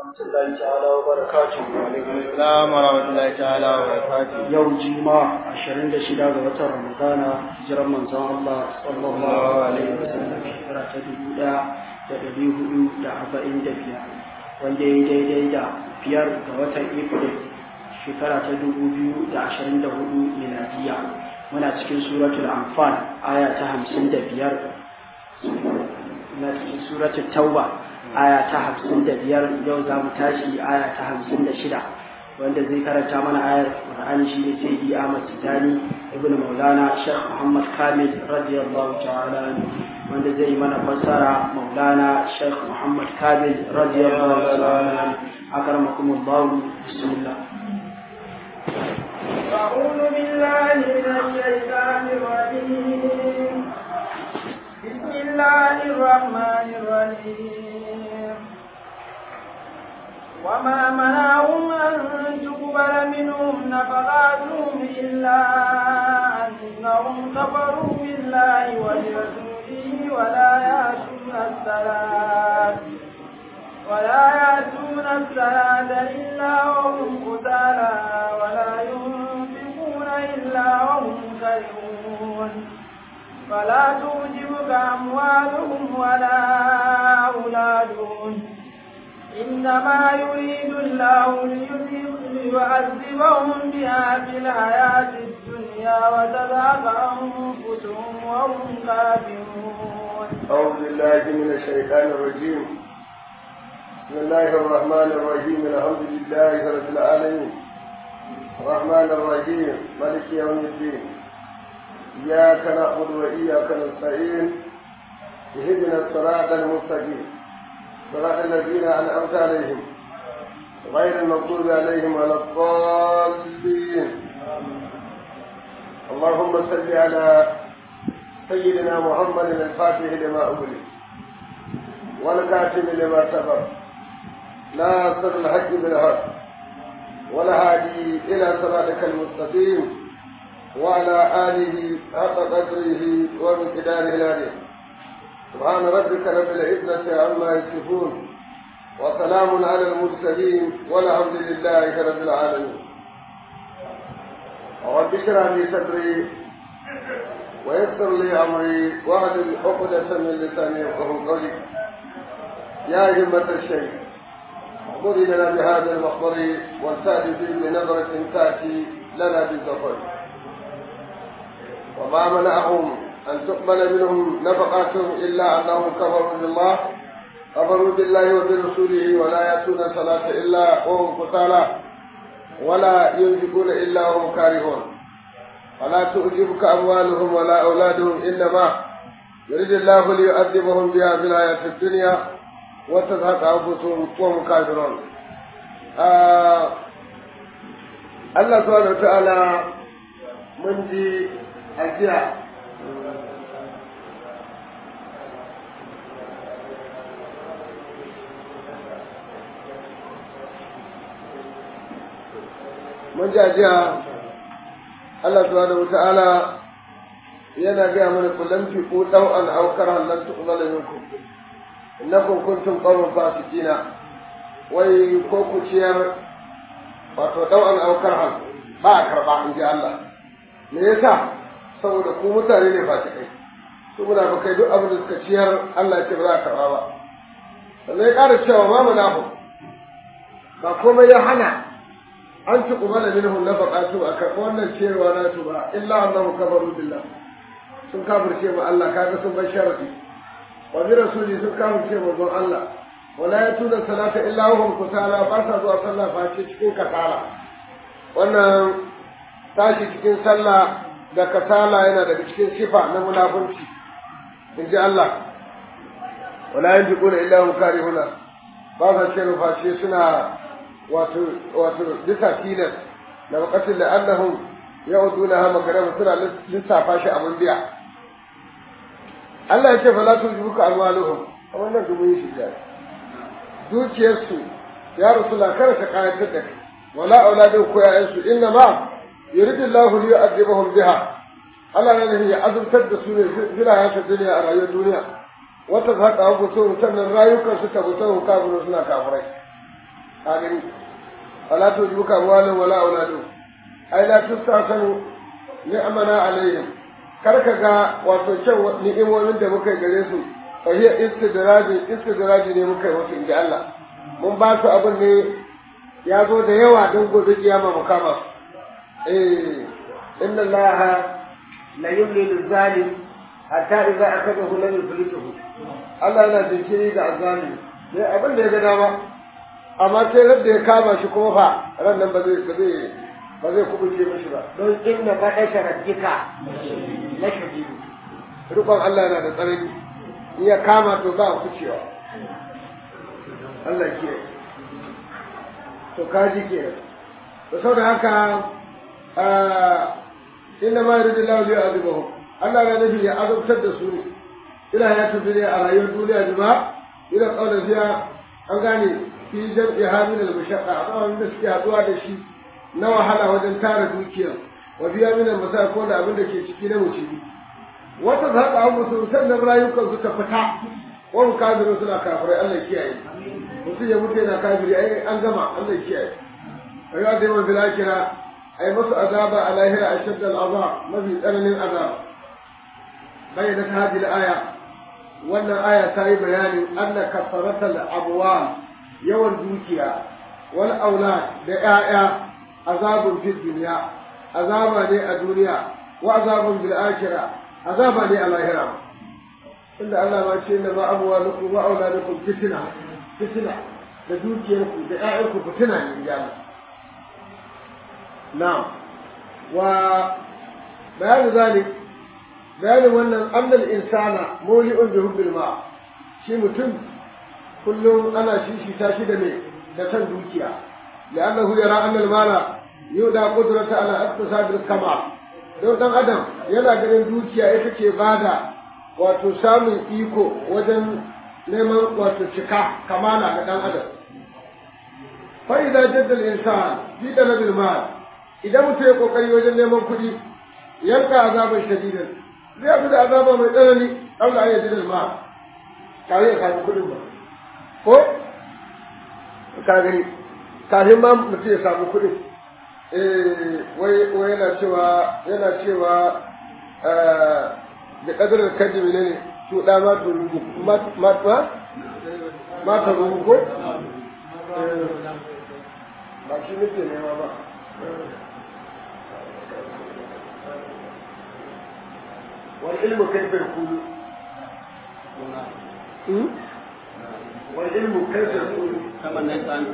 ورحمة الله تعالى وبركاته وعليكم السلام ورحمة الله تعالى وبركاته يوم جمعة عشرين دشدا وتر رمضان هجرة من الله صلى الله عليه وسلم شكرا تدبودا da ɗari hudu da arba'in da biyar wanda ya daidai da biyar ga watan april shekara ta dubu biyu da ashirin da hudu miladiya muna cikin suratul anfal aya ta hamsin da biyar na cikin suratul tauba aya ta hamsin da biyar yau za mu tashi aya ta hamsin da shida wanda zai karanta mana ayar Qur'ani shi ne sai di Ahmad Tijani ibn Maulana Sheikh Muhammad Kamil radiyallahu ta'ala wanda zai yi mana fassara Maulana Sheikh Muhammad Kamil radiyallahu ta'ala akramakum Allah bismillah أعوذ بالله من الشيطان الرجيم بسم الله الرحمن الرحيم وما منعهم أن تقبل منهم نفقاتهم إلا أنهم كفروا بالله ولرسوله ولا يأتون الصلاة ولا يأتون الصلاة إلا وهم قتالى ولا ينفقون إلا وهم كرهون فلا تعجبك أموالهم ولا أولادهم إنما يريد الله ليعذبهم بها في الحياة الدنيا وتذهب أنفسهم وهم كافرون أعوذ بالله من الشيطان الرجيم بسم الله الرحمن الرحيم الحمد لله رب العالمين الرحمن الرحيم ملك يوم الدين إياك نعبد وإياك نستعين اهدنا الصراط المستقيم صراط الذين أنعمت عليهم غير المغضوب عليهم ولا الضالين اللهم صل على سيدنا محمد الفاتح لما أغلق والكاتب لما سبق ناصر الحق بالحق والهادي إلى صراطك المستقيم وعلى آله حق قدره ومقداره العظيم سبحان ربك رب العزة عما يصفون وسلام على المرسلين والحمد لله رب العالمين رب اشرح لي صدري ويسر لي امري واحلل عقدة من لساني يفقه قولي يا همة الشيخ خذ لنا بهذا المخبر والتأتي فيه بنظرة تأتي لنا بالظفر وما منعهم أن تقبل منهم نفقاتهم إلا أنهم كفروا بالله كفروا بالله وبرسوله ولا يأتون الصلاة إلا وهم قتالى ولا ينفقون إلا وهم كارهون فلا تعجبك أموالهم ولا أولادهم إنما يريد الله ليؤدبهم بها في الحياة الدنيا وتزهق أنفسهم وهم كافرون آه الله سبحانه وتعالى من دي أجيال mun jajiya Allah subhanahu wata'ala yana gaya mana kullum fi ku dau an aukar lan tuqbala minkum innakum kuntum qawman fasiqina wai ko ku ciyar wato dau an aukar hal ba a karba in ji Allah me yasa saboda ku mutane ne fasikai su munafikai duk abin da suka ciyar Allah ya ce ba za a karba ba sannan ya ƙara cewa ma munafu ba komai ya hana an ci kuma da minhum nafaqatu a karɓi wannan cewa na su ba illa annahu kafaru billah sun kafirce ma Allah kaga sun bar sharadi wa bi rasuli sun kafirce ma don Allah wala yatuna salata illa hum kusala ba sa zuwa sallah face cikin kasala wannan tashi cikin sallah da kasala yana daga cikin sifa na munafunci in ji Allah wala yanfiquna illa hum karihuna ba sa ce face suna wato wato bisa tilas da wakatin da annahum ya'uduna ha magarama suna lissafa shi abin biya Allah ya ce fa la tujibuka amwaluhum a wannan dubu yi shi dukiyarsu ya rasula kada ta kayatar da kai wala auladin ko ya'yansu inna ma yuridu Allahu li yu'adhibahum biha Allah ne ya azurtar da su ne fil hayatid dunya a rayuwar duniya wata zaka abu so sannan rayukan su tabbata kafiru suna kafirai a gani ala to duka walin wala auladu ai la tustasanu ni'amana alaihim kar ka ga wato kyan ni'imomin da muka gare su fa hiya istidraji istidraji ne muka yi wasu inda Allah mun ba su abin ne ya zo da yawa don gobe kiyama mu kama su eh inna Allah la yumli lil-zalim hatta idza akhadahu lam yuflituhu Allah yana jinkiri ga azali sai abin da ya ga dama amma sai da ya kama shi kuma fa ran nan ba zai ba zai ba zai kubuce mishi ba don inna badasha rabbika la shadid rukun Allah yana da tsanani in ya kama to ba kucewa Allah ke to kaji ke to saboda haka inna ma yuridu Allah bi azibahu Allah ya nufi ya azabtar da su ne ila ya tafi ne a rayuwar duniya jima ila kaula fiya an gane fi jam'i hamin al-mushaqqa a da suke haduwa da shi na wahala wajen tara dukiya wa biya min al ko da abin da ke ciki na mucibi wata zaɓa an musu sannan rayukan su ta fita wani kafirin suna kafirai Allah kiyaye mutum ya mutu yana kafiri ai an gama Allah kiyaye rayuwa da yawan bilakira ai masu azaba a lahira a shaddal azab mafi tsananin azab bayyana ta hadil aya wannan aya ta yi bayanin anna kafaratal abwal yawan dukiya wal aulad da 'ya'ya azabun fid dunya azaba ne a duniya wa azabun bil akhirah azaba ne a lahira inda Allah ma ce inna ma amwalukum wa auladukum fitna fitna da dukiyarku da ƴaƴanku fitina ne ya na'am wa bayan zalik bayanin wannan annal insana muli'un bi hubbil ma shi mutum kullum ana shishita shi da me da san dukiya لأنه يرى أن المال يودى قدرة على اقتصاد الكمال don ɗan adam yana ganin dukiya ita ce bada wato samun iko wajen neman wato cika kamala ga ɗan adam fa idza jadda al-insan fi talabil mal idan mutum ya kokari wajen neman kuɗi yanka azaban shadidan zai abu da azaba mai tsanani Allah ya jadda al-mal kawai ya kawo kuɗin ba ko ka gani kafin ma mutum ya samu kuɗin wai wai yana cewa yana cewa da ƙadarar kaji ne ne to da ma to rubu ma ma ma ta rubu ko ba shi nake nema ba wal ilmu kayfa yakunu wal ilmu kayfa yakunu kama nan tsan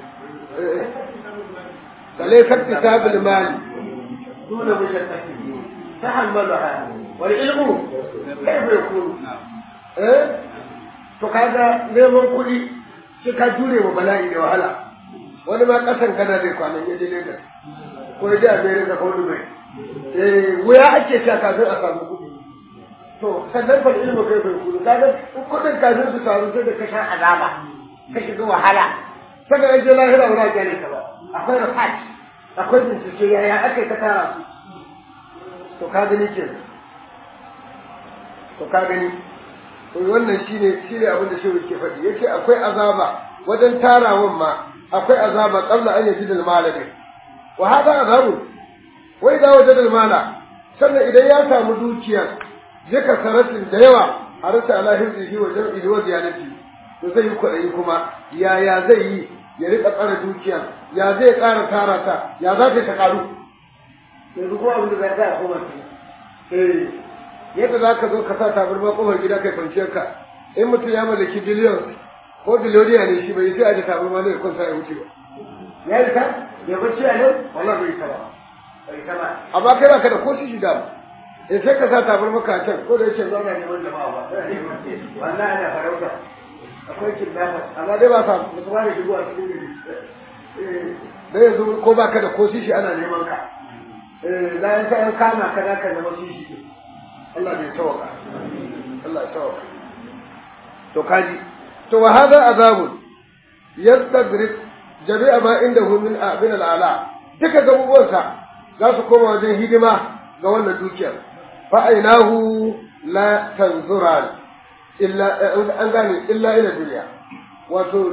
فليس اكتساب المال دون مشقته تحملها والعلم كيف يكون؟ eh to kaga neman kuɗi sai ka jure wa bala'i da wahala wani ma ƙasan kana zai kwanan ya je Lagos ko ya je America ko Dubai eh wuya ake sha kafin a samu kuɗi to sannan fa ilmu kai bai kuɗi kaga kuɗin kafin su samu sai da ka sha azaba ka shiga wahala saka an je lahira ba za ka gane ka ba akwai research akwai bincike yaya aka yi ka tara su to ka gani ke to ka gani to wannan shine shine abin da shehu ke faɗi yace akwai azaba wajen tarawan ma akwai azaba qabla an yaji dal malami wa hada azabu wai da wajen dal mala sannan idan ya samu dukiya zika saratin da yawa harata ala hizbihi wa jam'ihi wa ziyanati to zai yi kwaɗayi kuma yaya zai yi ya riƙa tsara dukiya ya zai ƙara tara ta ya za ta ta ƙaru yanzu ko abin da za ta koma eh yadda za ka zo ka sa tabarma kofar gida kai kwanciyar ka in mutum ya mallaki biliyon ko biliyoniya ne shi bai sai a ji tabarma ne kun sa ya wuce ba ya yi ta ya bacci a nan wallahi bai ta ba bai ta ba amma kai ba ka da ko shi da in sai ka sa tabarma ka can ko da yake zauna neman jama'a ba wallahi ana farauta akwai kidnapper amma dai ba sa musu ba da shigo a cikin gari da yanzu ko ba ka da ko shi ana neman ka da yan sa yan kama ka za ka zama shi shi Allah bai tawaka Allah ya tawaka to kaji to wa hada azabun yastadrik jami'a ma indahu min min al'ala duka gabubuwansa za su koma wajen hidima ga wannan dukiyar fa ainahu la tanzuran illa an gane illa ila duniya wato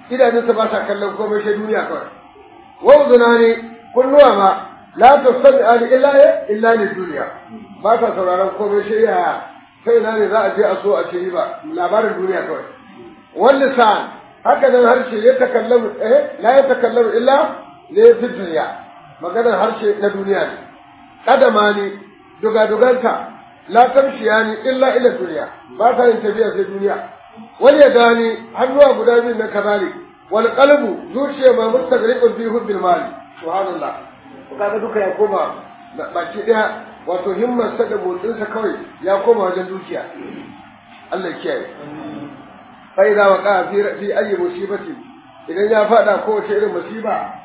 idanunsa ba sa kallon komai sai duniya kawai wa uzunani kunnuwa ma la tasmi'ani illa illa li duniya ba sa sauraron komai sai ya sai na ne za a je a so a ce ba labarin duniya kawai wal lisan haka nan harshe ya takallamu eh la ya takallamu illa li fi duniya maganar harshe na duniya ne kadama ne dugaduganta la tamshiya ne illa ila duniya ba ta yin tafiya sai duniya wal yadani hannuwa guda biyu na kazalik wal qalbu zuciya ma mustagriqun fi hubbil mali subhanallah kaga duka ya koma baki daya wato himmar sa da motsin sa kawai ya koma wajen dukiya Allah ya kiyaye fa idza waqa fi fi ayi musibati idan ya fada kowace irin musiba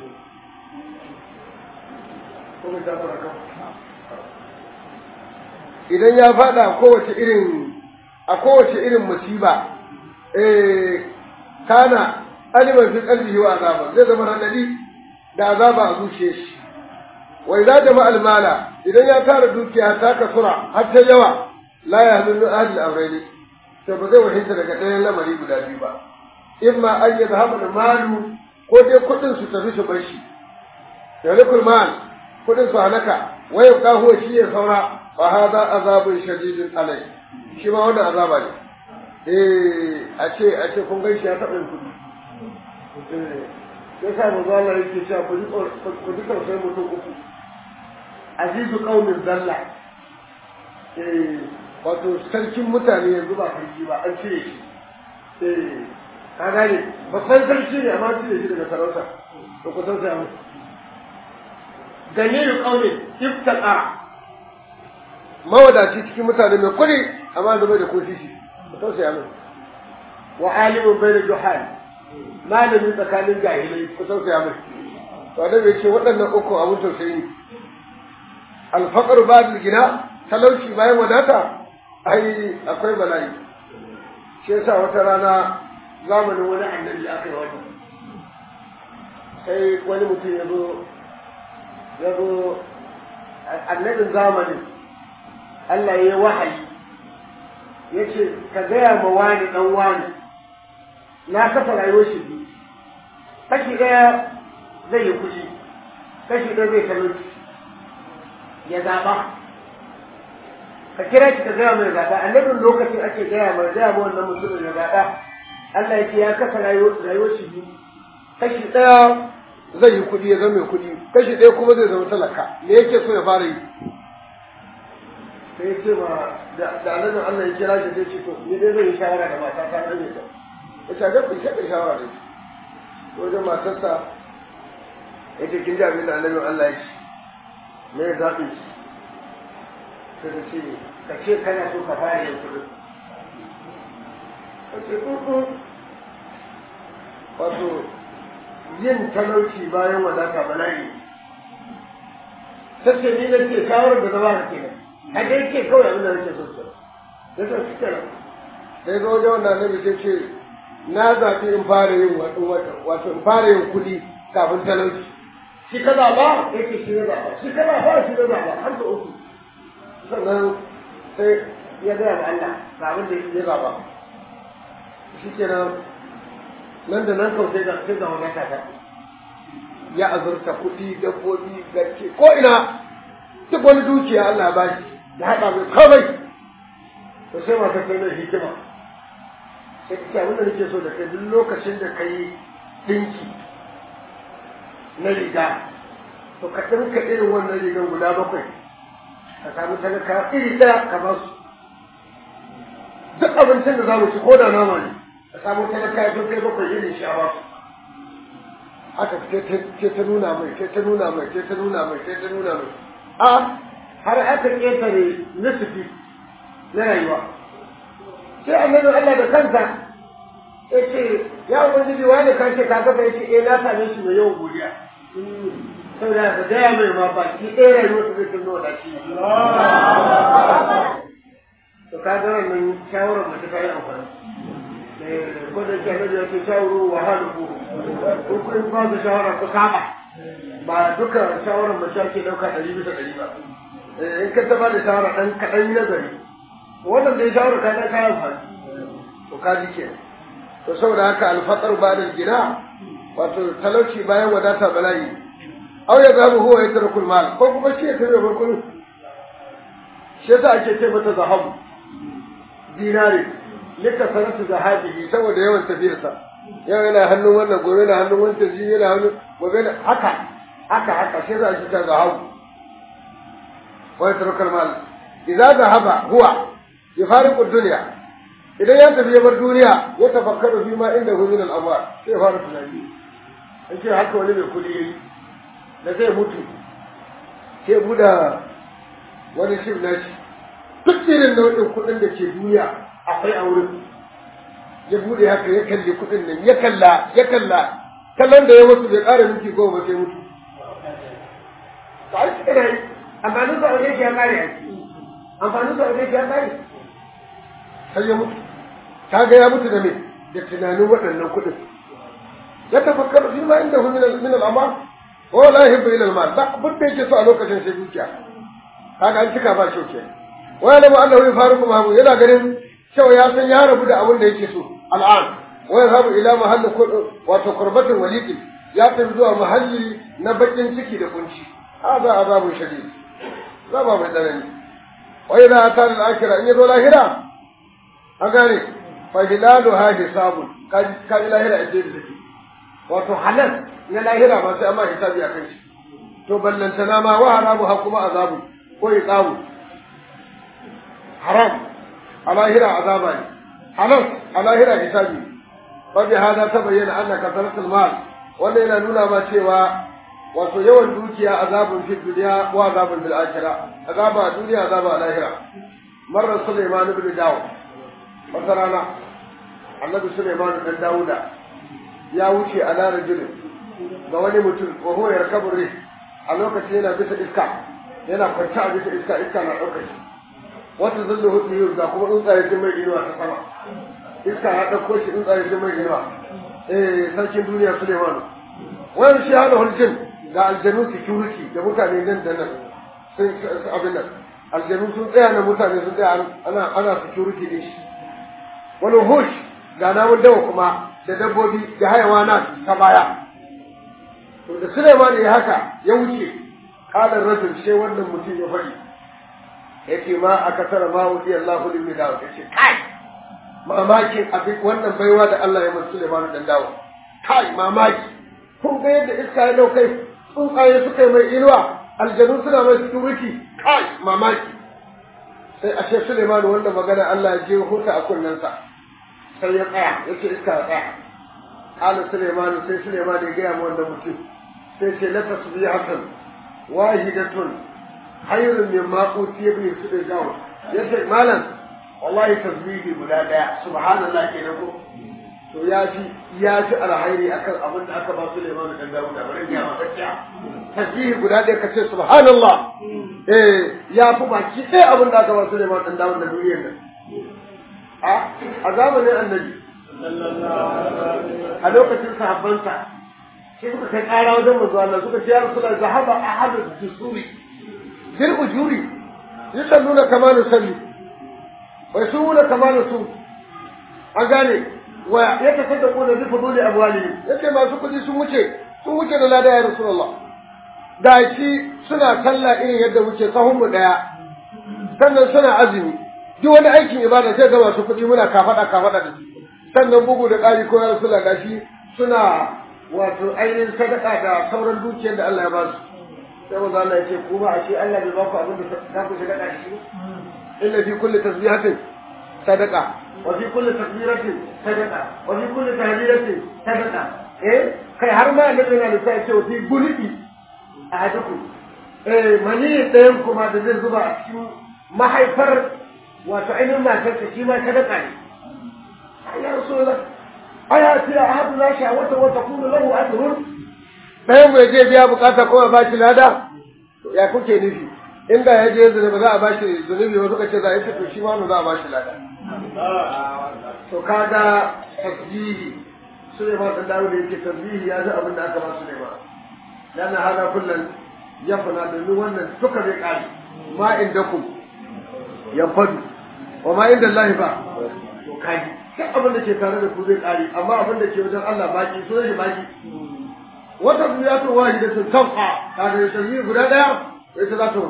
idan ya fada kowace irin a kowace irin musiba eh kana aliman fi qalbihi wa azaba zai zama radadi da azaba a zuciyar shi wa idza jama al mala idan ya tara dukiya ta kasura har ta yawa la yahminu ahli al amrayni to ba zai wahinta daga ɗayan lamari guda biyu ba imma an yadhhabu al malu ko dai kudin su tafi su bar shi yalikul mal kudin su halaka wa yabqa huwa shi ya saura fa hada azabun shadidun alai shi ma wannan azaba ne eh a ce a ce kun gaishe ya taɓa yin kuɗi ya sa mu zala yake cewa ku ji tausayin mutum uku azizu qaumin zalla eh wato sarkin mutane yanzu ba sarki ba an cire shi eh ka gane babban sarki ne amma cire shi daga sarauta to ku tausaya musu ganiyu qaumin iftaqa mawadaci cikin mutane mai kuɗi amma da bai da ko shi ku tausaya musu wa alimun bai da juhal malami tsakanin jahilai ku tausaya mai to da bai ce waɗannan uku abun tausayi ne alfaqar ba'd gina talauci bayan wadata ai akwai bala'i shi yasa wata rana zamanin wani annabi aka yi wata sai wani mutum ya zo ya zo annabin zamanin Allah ya yi wahayi ya ce ka gaya ma wani ɗan wani na kafa rayuwar shi biyu kashi ɗaya zai yi kuɗi kashi ɗaya zai talauci ya zaɓa ka kira shi ka gaya mai zaɓa annabin lokacin ake gaya mai gaya ma wannan mutumin ya zaɓa Allah ya ce ya kafa rayuwar shi biyu kashi ɗaya zai yi kuɗi ya zama mai kuɗi kashi ɗaya kuma zai zama talaka me yake so ya fara yi sai ya ce ma da annabin Allah ya kira shi zai ce to ni dai zai yi shawara da mata ta rage ta ya ce gaɓi sai ka shawara da shi wajen matarsa ya ce kin ji abin da annabin Allah ya ce me ya zaɓi shi sai ta ce ka ce kana so ka fara yin kuɗi ka ce ƙuƙu wato yin talauci bayan wadata bala'i ta ce ni na ce shawarar da na ba ka kenan a dai ce kawai abin da nake so su da ta fi kenan sai ga wajen wanda annabi sai ce na zaɓi in fara yin wato in fara yin kuɗi kafin talauci shi ka zaɓa yake shi na zaɓa shi ka zaɓa shi na zaɓa har da uku sannan sai ya gaya ma Allah ga abin da ya zaɓa shi kenan nan da nan kawai sai ga sai ga wani kaka ya azurta kuɗi dabbobi garke ko ina duk wani dukiya Allah ba shi ya haɗa mai kawai to sai masu kai mai hikima sai ka ce abin da nake so da kai duk lokacin da ka yi ɗinki na riga to ka ɗinka irin wannan rigan guda bakwai ka samu talaka iri ɗaya ka ba su duk abincin da za mu ci ko da nama ne ka samu talaka sun kai bakwai irin shi a ba su haka ce ta nuna mai ce ta nuna mai ce ta nuna mai ce ta nuna mai a har aka ƙetare nisifi na rayuwa sai annabi Allah da kansa ya ce ya ubangiji wani kan ce kaga bai ce eh na same shi mai yawan godiya saboda ka gaya mai ma baki ɗaya rayuwar su zai tuno da shi to ka ga wannan shawarar mace ta yi amfani ko da ke annabi ya ce shawaro wa halu ko kun ba su shawara ku saba ba duka shawarar mace ake ɗauka ɗari bisa ɗari ba in ka taba da shawara ɗan kaɗan yi nazari wannan da ya shawara ka ta kayan amfani to ka ji ke to saboda haka alfatar ba da gina wato talauci bayan wadata bala'i aw ya zabu huwa ya tarku mal ko kuma shi ya tabe barkun shi yasa ake ce mata zahabu dinari lika sanatu zahabihi saboda yawan tafiyarsa yau yana hannun wannan gobe yana hannun wancan shi yana hannun gobe haka haka haka shi yasa ake ta zahabu wa ya tarku mal idza zahaba huwa yufariqu dunya idan ya tafi ya bar duniya ya tafakkaru fi ma inda hu min al-amwal sai fara tunani yace haka wani mai kudi yayi da zai mutu sai buda wani shim na shi duk irin nau'in kuɗin da ke duniya akwai a wurin ya bude haka ya kalli kuɗin nan ya kalla ya kalla kallon da ya mutu bai ƙara minti goma ba sai mutu to ai shi kana yi amfanin sa wajen ya ƙare a amfanin sa wajen ya ƙare sai ya mutu kaga ya mutu da me da tunanin waɗannan kuɗin ya tafakkaru fi ma inda hu min al-amal wa la yuhibbu ila al-mal ba abin da yake so a lokacin sai dukiya kaga an cika ba shauke wa yalamu annahu yafariqu mahu yana ganin cewa ya san ya rabu da abin da yake so al'an wa yadhabu ila mahalli wato qurbatin waliqin ya tafi zuwa mahalli na bakin ciki da kunci hada azabun shadid zaba mai tsanani wa idza atana al-akhirah in yazo lahira an gane fa hilalu ha hisabun kaji lahira a jeji take wato halal na lahira ba sai amma hisabi a kai shi to ballantana ma wa haramu ha kuma azabu ko iqabu haram a lahira azaba ne halal a lahira hisabi fa bi hada tabayyana anna kasratul mal wanda yana nuna ma cewa wato yawan dukiya azabun fi dunya wa azabun bil akhirah azaba a duniya azaba a lahira marar Sulaiman ibn Dawud wata rana annabi Sulaiman dan Dawuda ya wuce a larajin ga wani mutum wa huwa yarkabu rih a lokacin yana bisa iska yana kwance a bisa iska iska na ɗaukar shi wata zallu hudu yau ga kuma tsuntsaye sun mai inuwa ta sama iska ya ɗauko shi tsuntsaye sun mai inuwa eh sarkin duniya Sulaiman wani shi hada hulkin ga aljanu security da mutane nan da nan sun abin nan aljanu sun tsaya na mutane sun tsaya ana ana security din shi wani hush ga namun dawa kuma da dabbobi da hayawana ta baya to da Suleiman ya haka ya wuce kalan rajul sai wannan mutum ya faɗi yace ma aka tara ma wudi Allahu limin dawo yace kai mamakin abin wannan baiwa da Allah ya masa Suleiman dan dawo kai mamaki kun ga yadda iska ya daukai tsuntsaye suka yi mai inuwa aljanu suna mai security kai mamaki sai ashe Suleiman wannan magana Allah ya je huta a kunnensa sai ya tsaya ya ce iska ya tsaya ƙala Suleiman sai Suleiman ya gaya ma wanda mutum sai ce la tasbihatan wahidatun hayrun min ma utiya bi Suleiman ya ce malam wallahi tasbihi guda daya subhanallah kenan ko to ya fi ya fi alhairi akan abin da aka ba Suleiman da Dawud da bari ya maka tasbihi guda daya kace subhanallah eh ya fi baki ɗaya abin da aka ba Suleiman da Dawud da duniyar nan a zamanin annabi a lokacin sahabbansa sai suka kai ƙara wajen manzo Allah suka ce ya Rasulullah zahaba ahadu dusuri bil ujuri yusalluna kama nusalli wa yasumuna kama nasum an gane wa yatasaddaquna bi fuduli amwalihim yace masu kudi sun wuce sun wuce da lada ya Rasulullah da shi suna sallah irin yadda muke sahun mu daya sannan suna azumi duk wani aikin ibada sai ga masu kuɗi muna kafaɗa kafaɗa da su sannan bugu da ƙari ko ya sula gashi suna wato ainihin sadaka da sauran dukiyar da Allah ya ba su sai manzo Allah ya ce ku ba a ce Allah bai ba ku abin da za ku shiga da shi inna fi kulli tasbihatin sadaqa wa fi kulli takbiratin sadaqa wa fi kulli tahlilatin sadaqa eh kai har ma annabi yana da sai ce fi bulidi ahadukum eh mani ɗayan kuma da zai zuba a cikin mahaifar wato ainihin matarsa shi ma sadaka ne ya rasulullah aya tira ahadu na sha wata wata kunu lahu ajrun ɗayan mai je biya bukata kuma ba shi lada ya kuke nufi inda ya je zunubi za a ba shi zunubi wasu ka ce za a yi to shi ma za a ba shi lada to kaga tasbihi Suleiman dan dawo da yake tasbihi ya ji abin da aka ba Suleiman dan hada kullun yafna domin wannan duka bai kare ma indakum yanfadu wa ma inda Allah ba to kaji duk abin da ke tare da ku zai kare amma abin da ke wajen Allah baki so shi baki wata duniya to wahi da sun tafa kaga da tarbi guda daya sai ta zato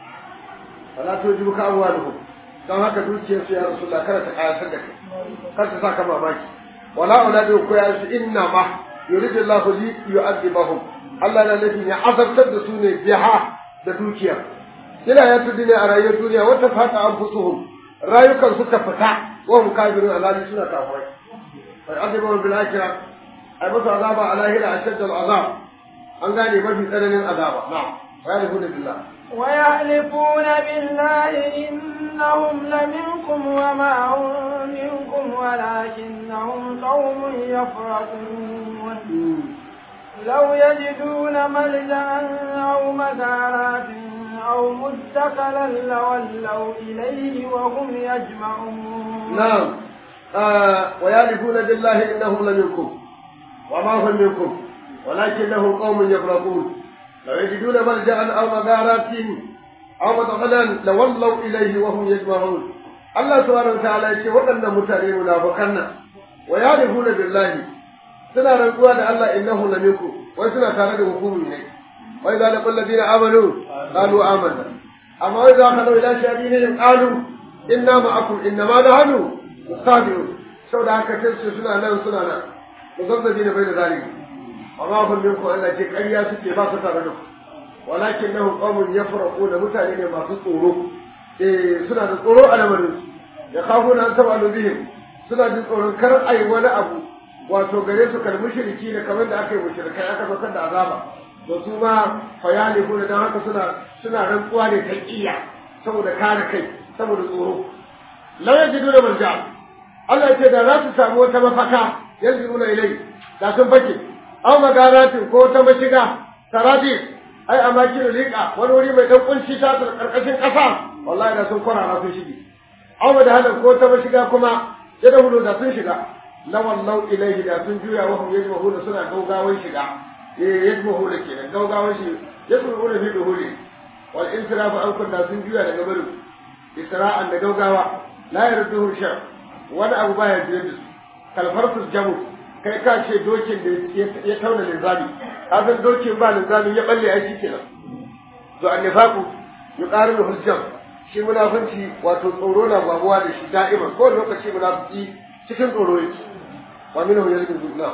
wala to jibu ka abuwa da don haka dukiyar su ya rasulullah kada ta kayatar da kai kada ta saka mamaki wala auladu ko ya su inna ma yuridu Allahu li yu'adhibahum Allah na nufin ya azabtar da su ne biha da dukiya ila ya tudine a rayuwar duniya wata fata anfusuhum rayukan suka fita wa hum kafirun alali suna kafirai fa yu'adhibuhum bil akhirah ay musu azaba ala hila ashadda al azab an gane mafi tsananin azaba na'am wa yalhuna billah ويحلفون بالله إنهم لمنكم وما هم منكم ولكنهم قوم يفرقون لو يجدون ملجأ أو مغارات أو مدخلا لولوا إليه وهم يجمعون نعم آه ويحلفون بالله إنهم لمنكم وما هم منكم ولكنهم قوم يفرقون لو يجدون ملجأ أو مغارات أو مدخلا لولوا إليه وهم يجمعون الله سبحانه وتعالى يقول وأن متعلم منافقنا ويعرفون بالله suna rantsuwa da Allah innahu la minkum wai suna tare da hukumi ne wai za la kullu ladina amanu qalu amanna amma wai za ka lau ila shadinin qalu inna ma'akum inna ma nahnu mustabiun saboda haka sai suna nan suna nan muzabbina bai da zalimi amma kun minkum Allah ce ƙarya suke ba su tare da ku walakin nahu qawmun yafraqu da mutane ne masu tsoro eh suna da tsoro a lamarin ya khafuna an tabalu bihim suna jin tsoron kar ai wani abu wato gare su kal mushriki ne kamar da aka yi mushrikai aka saukar da azaba to su ma fayalihu da dan haka suna suna rantsuwa ne ta iya saboda kare kai saboda tsoro law yajidu da marja Allah ce da za su samu wata mafaka yanzu muna ilai da sun fake aw magaratin ko ta mashiga taraji ai a makin liƙa wani wuri mai dan kunci ta karkashin ƙasa wallahi da sun kwarara sun shige aw da hadan ko ta mashiga kuma ya da hudu da sun shiga lawallau ilaihi da sun juya wa hum yajmahuna suna gaugawan shiga eh yajmahuna kenan gaugawan shi yasmahuna fi duhuli wal insirafu an kun da sun juya daga barin isra'an da gaugawa la yarduhu shar wani abu baya jira da su kalfarsus jamu kai ka ce dokin da ya tauna linzami ka san dokin ba linzami ya balle ai shikenan to annifaqu yuqarinu hujjam shi munafunci wato tsoro na babuwa da shi da'iman ko lokaci munafiki cikin tsoro yake ومنهم يلمز نعم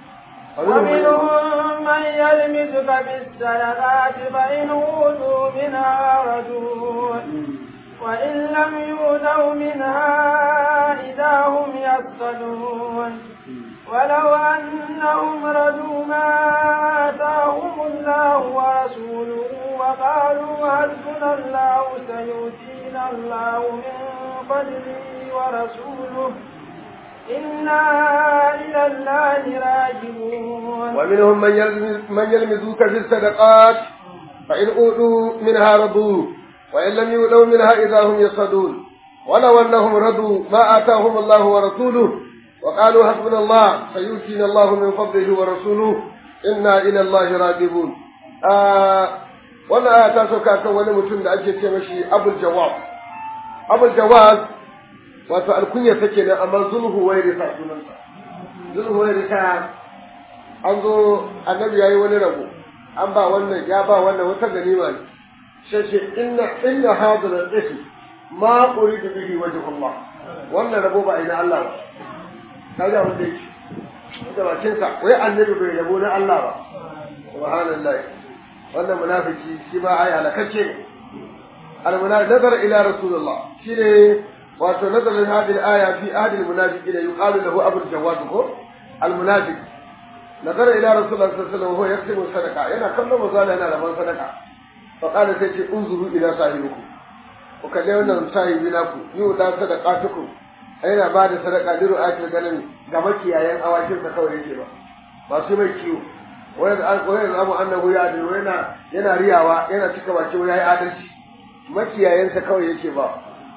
ومنهم من يلمزك بالصدقات فإن أوتوا منها ردوا وإن لم يؤتوا منها إذا هم يسخطون ولو أنهم ردوا ما آتاهم الله ورسوله وقالوا حسبنا الله سيؤتينا الله من فضله ورسوله إنا إلى الله راجعون ومنهم من يلمز من يلمزوك في الصدقات فإن أوتوا منها رضوا وإن لم يؤتوا منها إذا هم يصدون ولو أنهم رضوا ما آتاهم الله ورسوله وقالوا حسبنا الله سيؤتينا الله من فضله ورسوله إنا إلى الله راجعون آه wannan aya ta sauka kan wani mutum da ake ce mashi abul jawab abul jawab wato alkunya take nan amma zulhu wai risa sunansa zulhu wai risa an zo annabi yayi wani rabo an ba wannan ya ba wannan wata ganima ne sai ce inna inna hadha al-ism ma uridu bihi wajh Allah wannan rabo ba ina Allah ba kaga wanda yake da bakin sa wai annabi bai rabo na Allah ba subhanallah wannan munafiki shi ba ai halakacce ne al-munafiq nazar ila rasulullah shine wato nazarin hadhihi al-aya fi ahli al-munafiqin yuqalu lahu abu al-jawad ko al-munafiq nazara ila rasulullah sallallahu alaihi wasallam huwa yaktubu sadaqa yana kallon mazala yana raban sadaqa fa qala sai ce unzuru ila sahibikum ku kalle wannan sahibi naku yu da sadaqatukum yana ba da sadaqa liru akil ganin ga makiyayan awakin sa kawai yake ba ba su mai kiwo wai da wai da abu annahu ya adil yana yana riyawa yana cika baki wai yayi adalci makiyayan sa kawai yake ba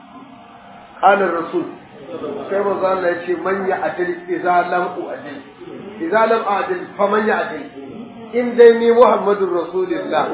qala rasul sai manzo Allah ya ce man ya adil idza lam uadil idza lam adil fa man ya adil in dai ni muhammadur rasulullah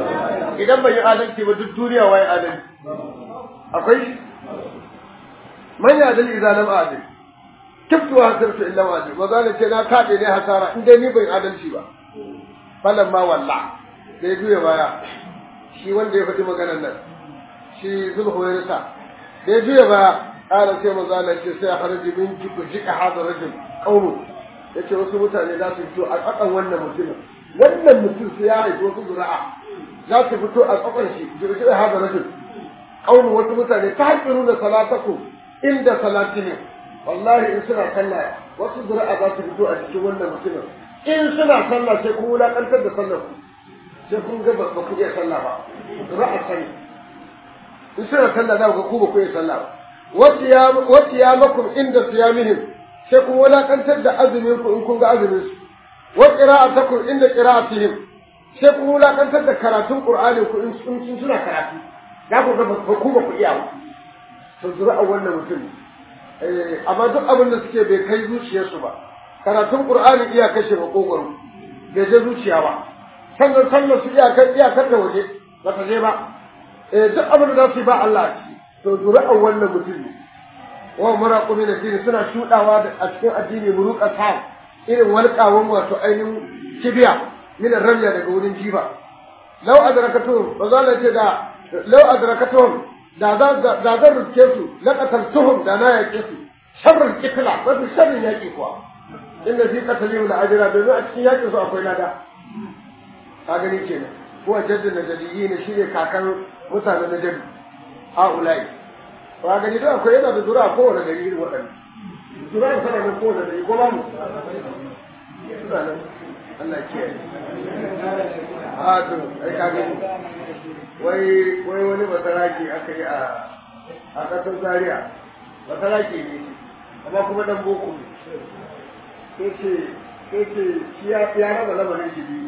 idan ban yi adalci ba duk duniya wai adalci akwai man ya dal idza lam adil kiftu wa hasirtu illa ma adil maza ce na kaɗe ne hasara in dai ni ban adalci ba falan ma walla da ya juya baya shi wanda ya faɗi maganar nan shi zulhuwairisa da ya juya baya ƙara sai maza Allah ce sai a haraji min jiku jika hada rajul qaumu yace wasu mutane za su fito a tsakan wannan mutumin wannan mutum sai ya haifi wasu zura'a za su fito a tsakan shi jika hada rajul qaumu wasu mutane ta haƙiru da salataku inda salatihim wallahi in suna sallah wasu zura'a za su fito a cikin wannan mutumin in suna sallah sai kun wulaƙantar da sallar ku sai kun ga ba ku iya sallah ba zura'a sani in suna sallah za ku ga ku ba ku iya sallah ba wasu ya makum inda siyamihim sai kun wulakantar da azumin ku in kun ga azumin su wa qira'atakum inda qira'atihim sai kun wulakantar da karatun qur'ani ku in sun suna karatu za ku ga ba ku ba ku iya ba to zura wannan mutum eh amma duk abin da suke bai kai zuciyarsu ba karatun qur'ani iya kashe makogwaro bai je zuciya ba sannan sallar su iya kan iyakar da waje ba ta je ba eh duk abin da za su yi ba Allah a ciki to zuri'ar wannan mutum ne wa muraqu min addini suna shudawa a cikin addini muruqa ta irin walƙawan wato ainihin kibiya min ramya daga wurin jiba law adrakatuhum ba za la ce da law adrakatuhum da za da za rukke su laqataltuhum da na yake su sharrul qitla wato sharrin yaki kuwa inda fi qatalihim la ajra da a cikin yakin su akwai lada ka gani kenan ko jaddin najaliyin shine kakan mutanen najali ha'ulai ba gani da akwai yana da zura a kowane gari irin waɗanda zura a sana nan kowane gari ko ba mu suna nan Allah ke yi a to ai ka gani wai wai wani basaraki aka yi a a ƙasar Zaria basaraki ne amma kuma dan boko ne sai ce sai ce shi ya raba lamarin shi biyu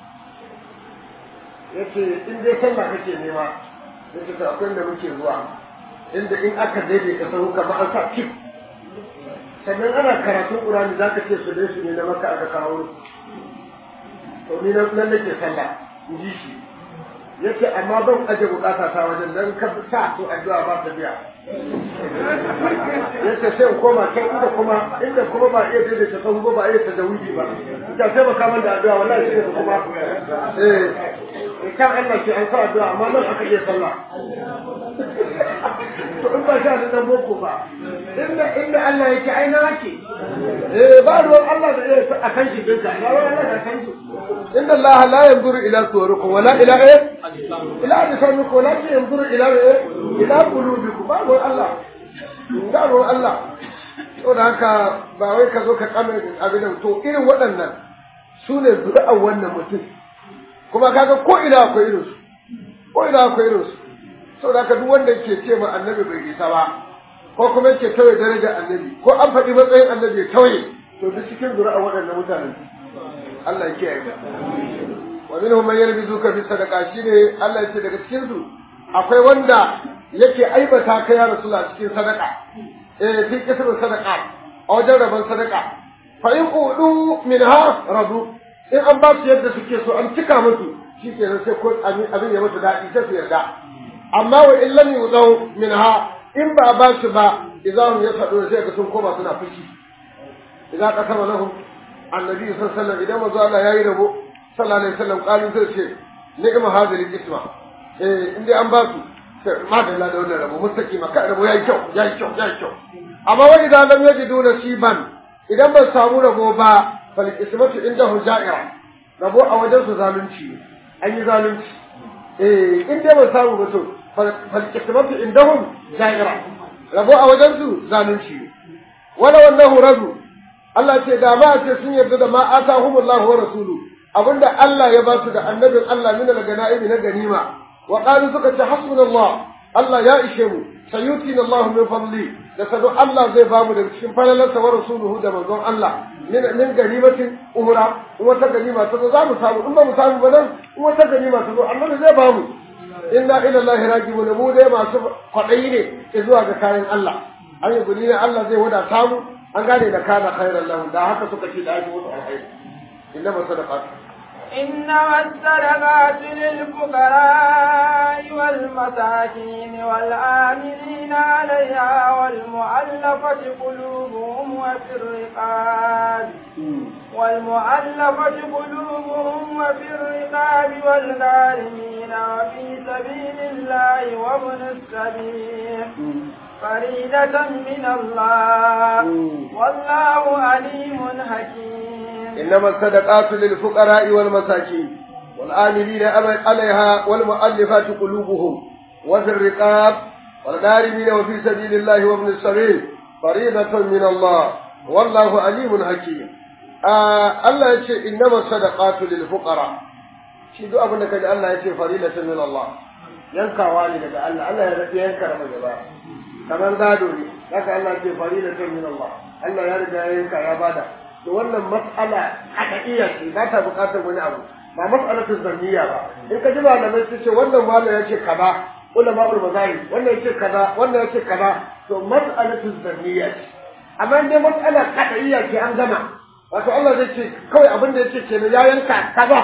ya ce in dai sallah kake nema ya ce akwai da muke zuwa inda in aka daidaita sahu kamar an sa kif sannan ana karatun ƙurani za ka ce su dai su ne na maka aka kawo to ni nan nake sallah in ji shi ya ce amma ban aje bukata ta wajen dan ka sa to addu'a ba ta biya ya ce sai in koma can inda kuma inda kuma ba iya daidaita sahu ba ba iya tajawidi ba ita sai ba kamar da addu'a wallahi sai kuma eh kan Allah ke an sa addu'a amma nan aka iya sallah to in ba sha da dan boko ba inda inda Allah yake ai na yake eh ba ruwan Allah da iya akan shi dinka ba ruwan Allah da akan shi inna Allah la yanzuru ila suwarikum wala ila eh ila ajsamikum walakin yanzuru ila eh ila qulubikum ba ruwan Allah ba ruwan Allah to da haka ba wai ka zo ka kame abin to irin waɗannan su ne zuri'ar wannan mutum kuma kaga ko ina akwai irin su ko ina akwai irin su saboda haka duk wanda ke ce ma annabi bai isa ba ko kuma yake tauye darajar annabi ko an faɗi matsayin annabi ya tauye to duk cikin zuri'a waɗannan mutanen Allah ya kiyaye ka wa minhum man yalbizuka fi sadaqa shine Allah ya ce daga cikin su akwai wanda yake aibata ka ya rasulullah cikin sadaqa eh fi kisrin sadaqa a wajen rabon sadaqa fa in qudu minha radu in an ba su yadda suke so an cika musu shi ke sai ko abin ya musu daɗi sai su yarda amma wa in lam yudau minha in ba ba su ba idan ya faɗo sai ga sun koma suna fushi idan ka sama lahum annabi sallallahu alaihi wasallam idan manzo Allah yayi rabo sallallahu alaihi wasallam qalu sai ce ni'ma hadhihi isma eh in dai an ba su ma da Allah da wannan rabo mustaqima ka rabo yayi kyau yayi kyau yayi kyau amma wa idan lam yajidu nasiban idan ba samu rabo ba falkismatu indahu ja'ira rabo a wajen su zalunci an yi zalunci eh in dai ba samu ba to falkismatu indahum ja'ira rabo a wajen su zalunci wala wallahu radu Allah ce da ma ce sun yarda da ma atahumullahu wa rasulu abinda Allah ya ba su da annabin Allah min al-ganaimi na ganima wa qalu suka ce hasbunallah Allah ya ishe mu sayutina Allah min fadli da sadu Allah zai ba mu daga cikin falalarsa wa rasuluhu da manzon Allah min min ganimatin umra in wata ganima ta zo za mu samu in ba mu samu ba nan in wata ganima ta zo Allah zai ba mu inna ila Allah rajibun mu dai masu kwadayi ne zuwa ga kayan Allah an yi guni ne Allah zai wadata mu an gane da kana khairan lahu da haka suka ce da ake wasu alkhairi inna ma sadaqat إنما الصدقات للفقراء والمساكين والآمنين عليها والمؤلفة قلوبهم وفي الرقاب والمؤلفة قلوبهم وفي الرقاب والغارمين وفي سبيل الله وابن السبيل فريدة من الله والله عليم حكيم إنما الصدقات للفقراء والمساكين والآمنين عليها والمؤلفات قلوبهم وفي الرقاب والغارمين وفي سبيل الله وابن السبيل فريضة من الله والله عليم حكيم آه الله يقول إنما الصدقات للفقراء شيء دو أبنك الله يقول فريضة من الله ينكا والدك الله الله ينكا رمجبا kamar gado ne haka Allah ce farilatun min Allah Allah ya riga ya yanka ya bada to wannan mas'ala haƙiƙiya ce ba ta buƙatar wani abu ba mas'alatu zanniya ba in ka ji malamai su ce wannan malam ya ce kaza ulama ul mazahib wannan ya ce kaza wannan ya ce kaza to mas'alatu zanniya ce amma in dai mas'ala haƙiƙiya ce an gama wato Allah zai ce kawai abin da ya ce kenan ya yanka kaza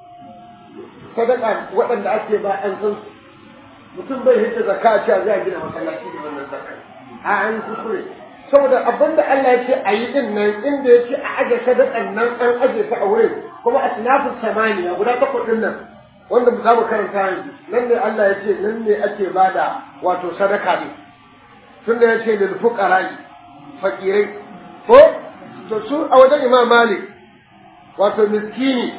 sadaka waɗanda ake ba an san su mutum bai hita zakka a cewa zai gina masallaci da wannan zakka a an kuskure saboda abin da Allah ya ce a yi din nan inda ya ce a aje sadakan nan an aje ta a wurin kuma a sinafin samaniya guda takwas din nan wanda za mu karanta yanzu nan ne Allah ya ce nan ne ake bada wato sadaka ne tunda ya ce lil fuqara fakirai ko to su a wajen Imam Malik wato miskini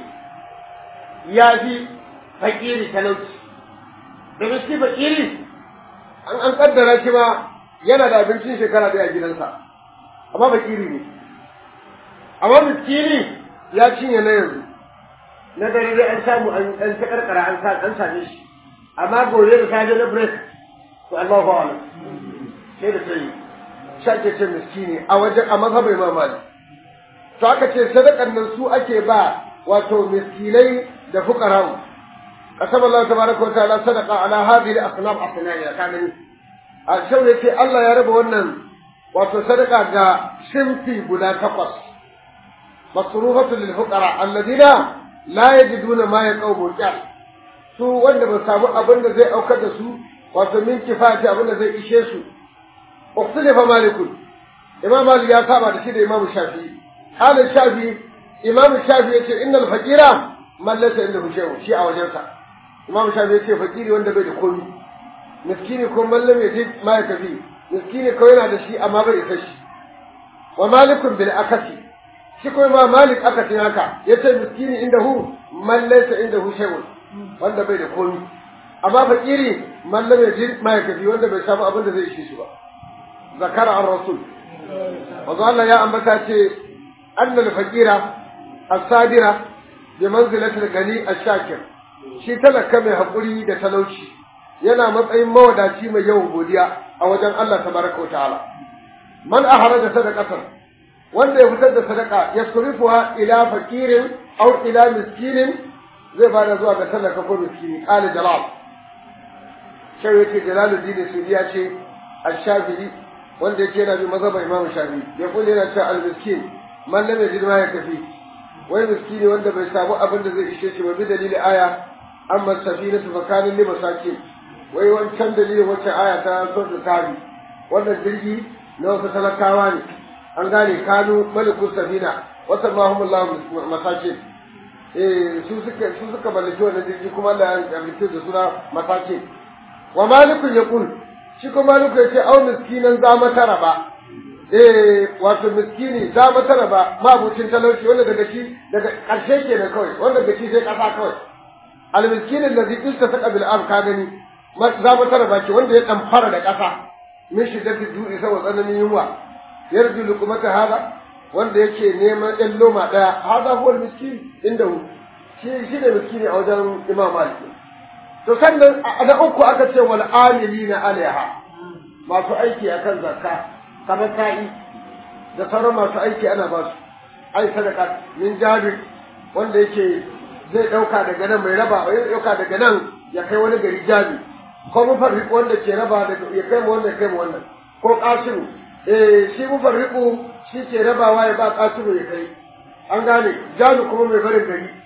ya fi fakiri talauci domin shi fakiri an an kaddara shi ma yana da abincin shekara ɗaya a gidansa amma fakiri ne amma miskini ya cinye na yanzu na dare dai an samu an an ta karkara an sa an same shi amma gobe da safe na break to Allahu a'lam sai da sai shake ce miskini a wajen a mazhabai ma mali to aka ce sadakan nan su ake ba wato miskinai da fuqara'u قسم الله تبارك وتعالى صدقة على هذه الأصناف أصناعية كامل الشو يتي الله يا رب ونن وتصدقة جا شمتي بلا تقص مصروفة للفقراء الذين لا يجدون ما يقوم الجاه su wanda ba samu abin da zai aukar da su wato min kifati abin da zai ishe su ukhtilafa malikun imam malik ya saba da shi da imam shafi halin shafi imam shafi yace innal faqira man laysa indahu shay'un shi a wajensa imam shafi ya ce fakiri wanda bai da komi miskini ko mallam ya je ma ya tafi miskini ko yana da shi amma bai isa shi wa malikun bil akasi shi ko ma malik akasin haka yace miskini indahu man laysa indahu shay'un wanda bai da komi amma fakiri mallam ya je ma ya tafi wanda bai samu abin da zai ishe shi ba zakara an rasul wanzu Allah ya ambata ce annal fakira as-sadira bi manzilatil gani ash-shakir shi talaka mai haƙuri da talauci yana matsayin mawadaci mai yawan godiya a wajen Allah tabaraka ta'ala man aharaja sadaqatan wanda ya fitar da sadaka ya surifuha ila fakirin aw ila miskinin zai bada zuwa ga talaka ko miskini qala jalal sai yake jalaluddin sudi ya ce ash-shafi'i wanda yake yana bi mazhaban imam shafi'i ya kulle yana cewa al-miskin man lam yajid ma yakfi wai miskini wanda bai samu abin da zai ishe shi ba bi dalili aya amma safinatu fa kana li masakin wai wancan dalilin wacce aya ta so da tabi wannan jirgi na wasu talakawa ne an gane kanu maliku safina wata mahumullahu masakin eh su suka su suka mallaki wannan jirgi kuma Allah ya rubuce da suna masakin wa malikun yaqul shi kuma maliku yace au miskinan za matara ba eh wato miskini za matara ba mabucin talauci wanda daga shi daga karshe kenan kawai wanda daga shi sai kasa kawai almiskin alladhi iltasaqa bil ard ka gani za mu tara baki wanda ya dan fara da ƙasa min shiddati du'i saboda tsananin yunwa yarju luqmata hada wanda yake neman ɗan loma ɗaya hada huwa miskin inda hu shi shi ne miskini a wajen imam malik to sannan na uku aka ce wal amilina alaiha masu aiki akan zakka kamar sa'i da sauran masu aiki ana ba su ai sadaka min jabir wanda yake zai ɗauka daga nan mai raba ya ɗauka daga nan ya kai wani gari jami ko mufarriku wanda ke raba daga ya kai mu wanda ya kai mu wannan ko ƙasiru eh shi mufarriku shi ke rabawa ya ba ƙasiru ya kai an gane jami kuma mai barin gari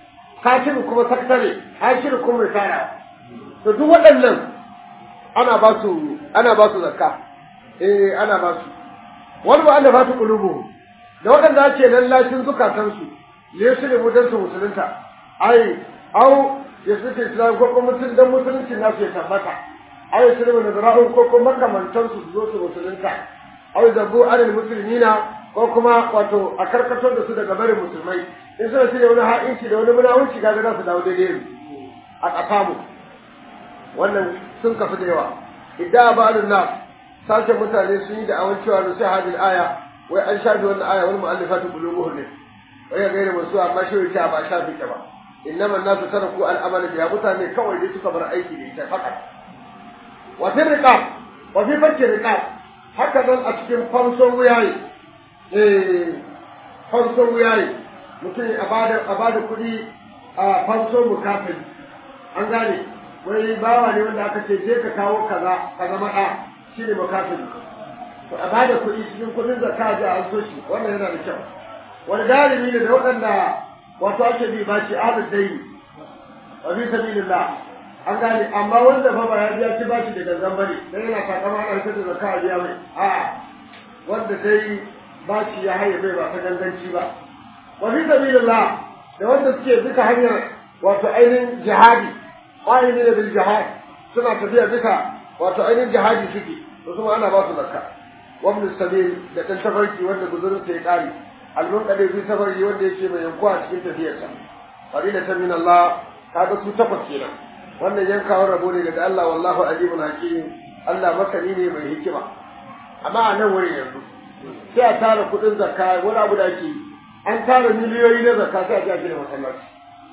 katibu kuma sakatare hashiru kuma risala to duk waɗannan ana ba su ana ba su zakka eh ana ba su wani ba Allah ba su kulubu da waɗanda ake lallashin zukatansu ne su ne mutan su musulunta ai au ya su ce islam ko kuma mutum dan musulunci nasu ya tabbata ai su ne nazara'un ko kuma makamantan su zo su musulunta au zabu anil muslimina ko kuma wato a karkatar da su daga barin musulmai in suna shirya wani ha'inci da wani munawunci kaga za su dawo daidai a ƙasamu wannan sun kafi da yawa idda ba'dun nas sashen mutane sun yi da'awan cewa nusi hadil aya wai an shafi wannan aya wani mu'allifatu qulubuhum ne wai ya gaira masu amma shi ta ba shafi ta ba innama nasu taraku al'amala biya mutane kawai dai suka bar aiki da ita fakat wa fi riqab wa fi fakki riqab haka nan a cikin fanson wuyaye eh fanson wuyaye mutum a bada a bada kuɗi a fanson mukafin an gane wai bawa ne wanda aka ce je ka kawo kaza ka zama ɗa shi ne mukafin to a bada kuɗi cikin kuɗin zakka ji an so shi wannan yana da kyau wani galimi ne da waɗanda wato ake bi ba shi adad dai wa fi sabilillah an gane amma wanda fa ba ya biya ci bashi da gangan bane dan yana takama ana fitar da zakka a biya mai a wanda dai bashi ya haye bai ba ta ganganci ba wa fi sabilillah da wanda suke duka hanyar wato ainihin jihadi qa'imina bil jihad suna tafiya duka wato ainihin jihadi suke to kuma ana ba su zakka wa ibn sabil da dan tafarki wanda guzurin sa ya kare almunqadi fi safari wanda yake mai yankuwa cikin tafiyarsa fadilatan min Allah kaga su takwas kenan wannan yankawar rabo ne daga Allah wallahu alimun hakim Allah masani ne mai hikima amma a nan wurin yanzu sai a tara kuɗin zakka wani abu da ake an tara miliyoyi na zakka sai a ji a gina masallaci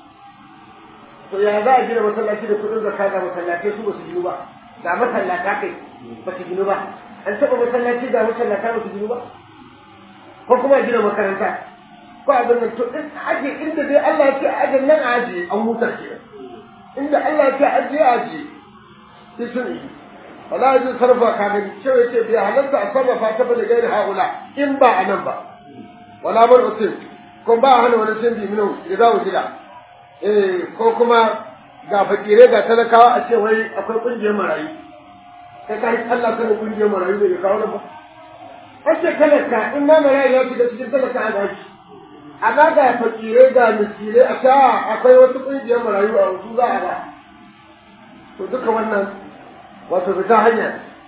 to ya za a gina masallaci da kuɗin zakka ga masallatai su ba su ginu ba ga masallata kai ba su ginu ba an taɓa masallaci ga masallata ba su ginu ba ko kuma a gina makaranta ko a nan to in aje inda dai Allah ya ce a aje nan a aje an huta kenan inda Allah ya ce aje aje sai sun yi wala yajin sarfa ka gani cewa yace bai halatta a sarrafa ta bane gairi haula in ba a nan ba wala bar usul ko ba hana wani sun bi minu idza wujida eh ko kuma ga fakire ga talakawa a ce wai akwai kungiyar marayu kai kai Allah sanin kungiyar marayu ne kawo nan ba Ake talaka in ma marayu ya shiga cikin talaka a gashi amma ga fakirai ga miskirai a ta akwai wasu ƙungiyar marayu a wasu za a ba to duka wannan wato fita hanya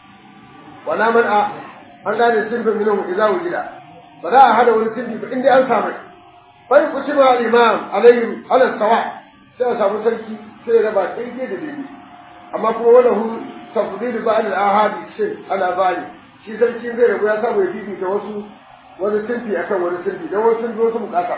wala man a an gane sinfin minhum idza wujida ba za a hada wani sinfi ba inda an samu bai ku ci ma imam alayhim ala sawa sai a samu sarki sai ya raba daidai da daidai amma kuma wala hu tafdil ba'd al-ahadi shin ala bali shi sarki zai rabu ya samu ya bibita wasu wani sinfi akan wani sinfi don wasu sun wasu bukata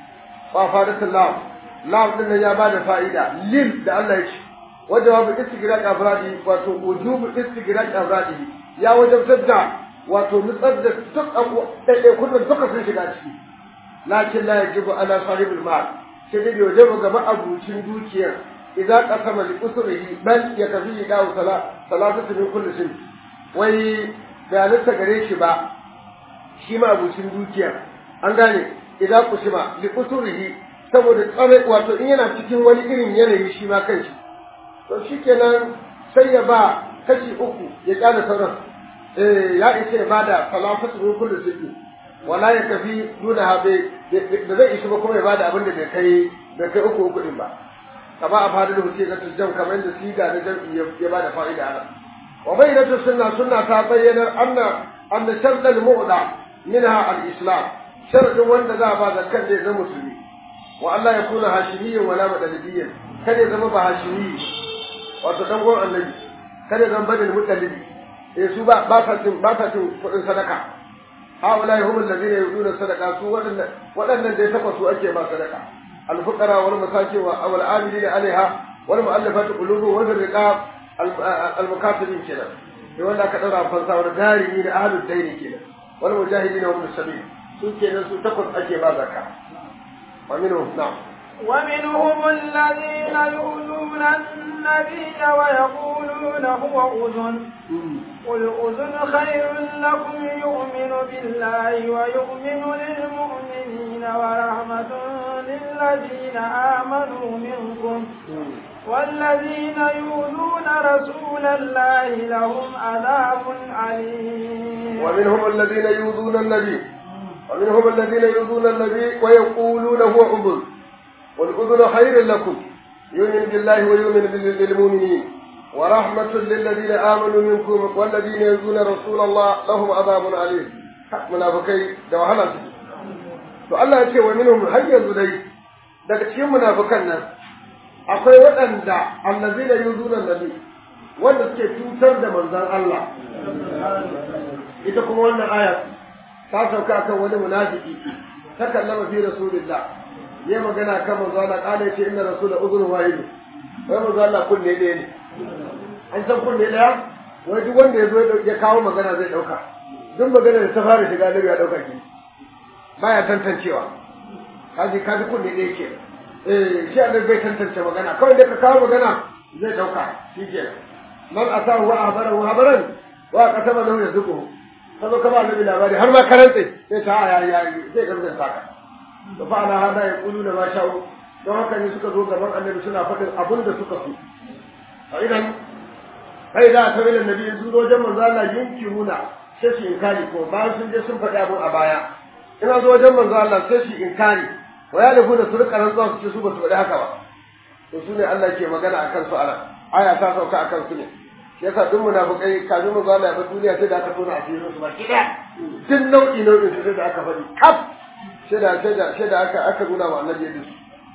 ba fadatul lam lam din nan ya bada fa'ida lil da Allah ya ce wajen wa istigraq afradi wato wujubu istigraq afradi ya wajabtar da wato nutsar da duk abu ɗaiɗai kullum duka sun shiga ciki lakin la yajibu ala sahibul mal sai dai wajibu ga ma'abucin dukiyar idan qasama li usrihi bal yakfi dawo sala salatu min kulli sin wai bayanarsa gare shi ba shi ma abucin dukiya an gane idan kusima li usurihi saboda tsare wato in yana cikin wani irin yanayi shi ma kanshi to shikenan sai ya ba kashi uku ya kyale sauran eh ya ishe ba da salafatu min kulli sirri wala ya kafi duna habe da zai ishi ba kuma ya bada abin da bai kai bai kai uku uku din ba kama a fadar hutu ga jam kamar yadda siga na jam'i ya bada fa'ida a nan وبينة السنة سنة تبين أن أن شرط المؤدى منها الإسلام شرط وأن ذا بعد كان يزم مسلمي وأن لا يكون هاشميا ولا مدلديا كان يزم هاشمي وتدور النبي كان يزم بني المدلد يسوع باسة باسة صدقة هؤلاء هم الذين يؤدون الصدقة سوى وأن الذي تقصوا أجي ما صدقة الفقراء والمساكين والعاملين عليها والمؤلفات قلوبهم وفي الرقاب المكاتبين كده يقول لك أنا فانسا والدارين أهل الدين كده والمجاهدين هم السبيل سوء كده سوء تقل أجي ما ذكر ومنهم نعم ومنهم الذين يؤذون النبي ويقولون هو أذن قل أذن خير لكم يؤمن بالله ويؤمن للمؤمنين ورحمة للذين آمنوا والذين يؤذون رسول الله لهم عذاب عليم ومنهم الذين يؤذون النبي ومنهم الذين يؤذون النبي ويقولون هو أذن والأذن خير لكم يؤمن بالله ويؤمن بالمؤمنين ورحمة للذين آمنوا منكم والذين يؤذون رسول الله لهم عذاب عليم منافقai da wahala su to Allah ya ce wa minhum har yanzu dai daga cikin munafikan nan akwai waɗanda allazina yuzuna nabi wanda suke cutar da manzon Allah ita kuma wannan aya ta sauka akan wani munafiki ta kallama fi rasulillah ya magana kan manzo Allah kana yace inna rasula udhun wahid wai manzo Allah kunne ɗaya ne an san kunne ɗaya wai duk wanda ya zo ya kawo magana zai ɗauka duk magana da ta fara shiga nabi ya ɗauka ki baya tantancewa kaji kaji kunne ɗaya ke eh shi annabi bai tantance magana kawai da ka kawo magana zai ɗauka shi ke man atahu wa ahbarahu habaran wa qatama lahu yazquhu kazo ka ba annabi labari har ma karantse sai ta ya ya zai gaskata ka da fa'ala hada ya kulu da ma sha'u don haka ne suka zo gaban annabi suna faɗin abin da suka so a idan kai da ta wani annabi sun zo wajen manzo Allah yunkiruna sai su inkari ko bayan sun je sun faɗi abin a baya ina zo wajen manzo Allah sai su inkari wa ya lafu da su rika rantsuwa su ce su ba su faɗi haka ba to su ne Allah ke magana akan su ala aya ta sauka akan su ne shi yasa duk munafikai kafin manzo Allah ya bar duniya sai da aka tona asirin su ba kida duk nau'i nau'in su sai da aka faɗi kaf shaida shaida shaida aka aka nuna wa annabi yadda su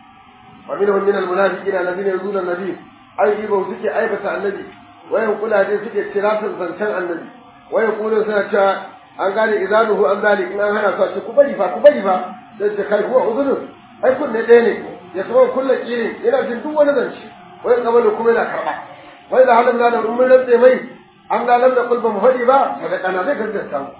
wa minhum min almunafiqina alladhina yuzuna annabi ai ibo suke aibata annabi wayan kula dai suke tiratan zancen annabi wayan kula suna cewa an gane izanuhu an zalik in an hana su ce ku bari fa ku bari fa sai ce kai huwa uzunun ai kunne ɗaya ne ya saba kullu kirin yana jin duk wani zance wayan kabalu kuma yana karba wai da halin da mun rantse mai an ga lam da kulba mu hadi ba sadaka zai gaskata mu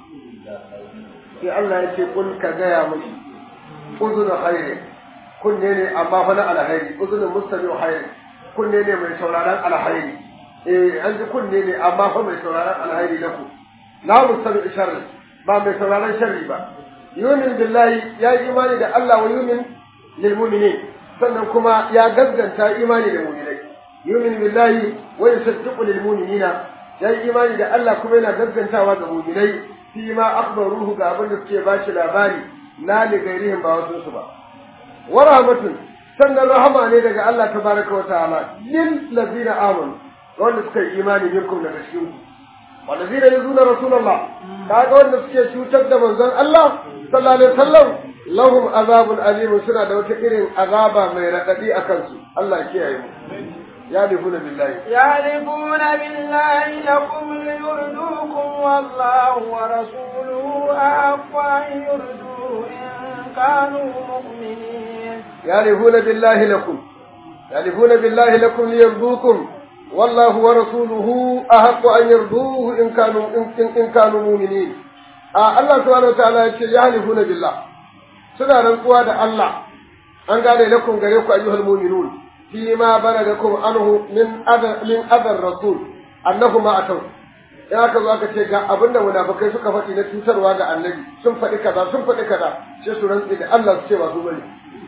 sai Allah ya ce kul ka gaya mashi uzunu khairin kunne ne amma fa na alhairi uzunu mustami'u khairin kunne ne mai sauraron alhairi eh an ji kunne ne amma fa mai sauraron alhairi na ku la mustami'u sharri ba mai sauraron sharri ba yumin billahi ya yi imani da Allah wa yumin lil mu'minin sannan kuma ya gaskanta imani da mu'minai yumin billahi wa yusaddiqu lil mu'minina ya yi imani da Allah kuma yana gaskantawa ga mu'minai fi ma akhbaruhu ga abin da suke ba shi labari na li gairihim ba wasu su ba wa rahmatun sannan rahama ne daga Allah tabaraka wa ta'ala lil ladina amanu wanda suka yi imani minkum daga cikin ku walladina yuzuna rasulullah kaga wanda suke cutar da manzon Allah sallallahu alaihi wasallam lahum azabun alim suna da wata irin azaba mai radadi akan su Allah ya kiyaye mu يحلفون بالله يحلفون بالله لكم ليردوكم والله ورسوله أحق أن يردوه إن كانوا مؤمنين يحلفون بالله لكم يحلفون بالله لكم ليرضوكم والله ورسوله أحق أن يرضوه إن كانوا إن, إن كانوا مؤمنين آه الله سبحانه وتعالى يقول يحلفون بالله سنة رنقوا الله أن قال لكم قال أيها المؤمنون فيما بلغكم عنه من أذى من أذى الرسول أنه ما أتوا in aka zo aka ce ga abinda munafikai suka faɗi na cutarwa ga annabi sun faɗi kaza sun faɗi kaza sai su rantsi da Allah su ce ba su bane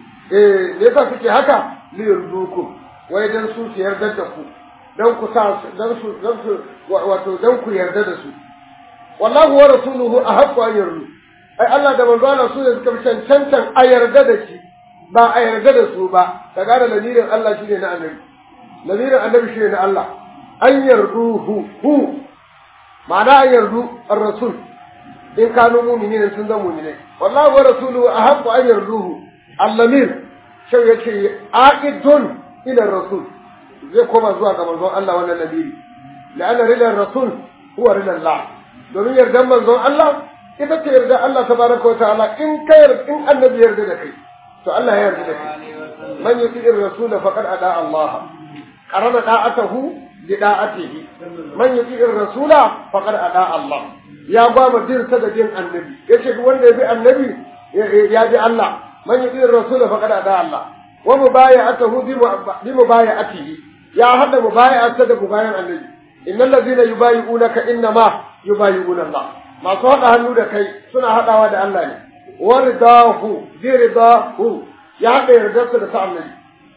eh me yasa suke haka li yurduku wai dan su su yarda da ku dan ku sa dan su dan su wato dan ku yarda da su wallahu wa rasuluhu ahaqqu an yardu ai Allah da manzo Allah su ne suka fi cancantan a yarda da shi ba a yarda da su ba ka gane lamirin Allah shine na annabi lamirin annabi shine na Allah an yarduhu hu ma'ana an yardu ar-rasul in kanu mu'minin sun zama mu'minai wallahu wa rasuluhu ahaqqu an yarduhu al-lamir shau yace aqidun ila rasul zai koma zuwa ga manzon Allah wannan lamiri la'anna ridar rasul huwa ridar Allah domin yardan manzon Allah ita ce yarda Allah tabaraka wa ta'ala in ka yarda in annabi yarda da kai to Allah ya yarda da kai man yuti ar-rasul faqad ada Allah qarana da'atahu li da'atihi man yuti ar-rasul faqad ada Allah ya ba mu din sa da din annabi yace duk wanda ya bi annabi ya bi Allah man yuti ar-rasul faqad ada Allah wa mubaya'atuhu bi mubaya'atihi ya hada mubaya'ata da mubayan annabi innal ladina yubayi'unaka innama yubayi'una Allah masu hada hannu da kai suna hadawa da Allah ne wardahu bi ridahu ya haɗa yardarsa da ta annabi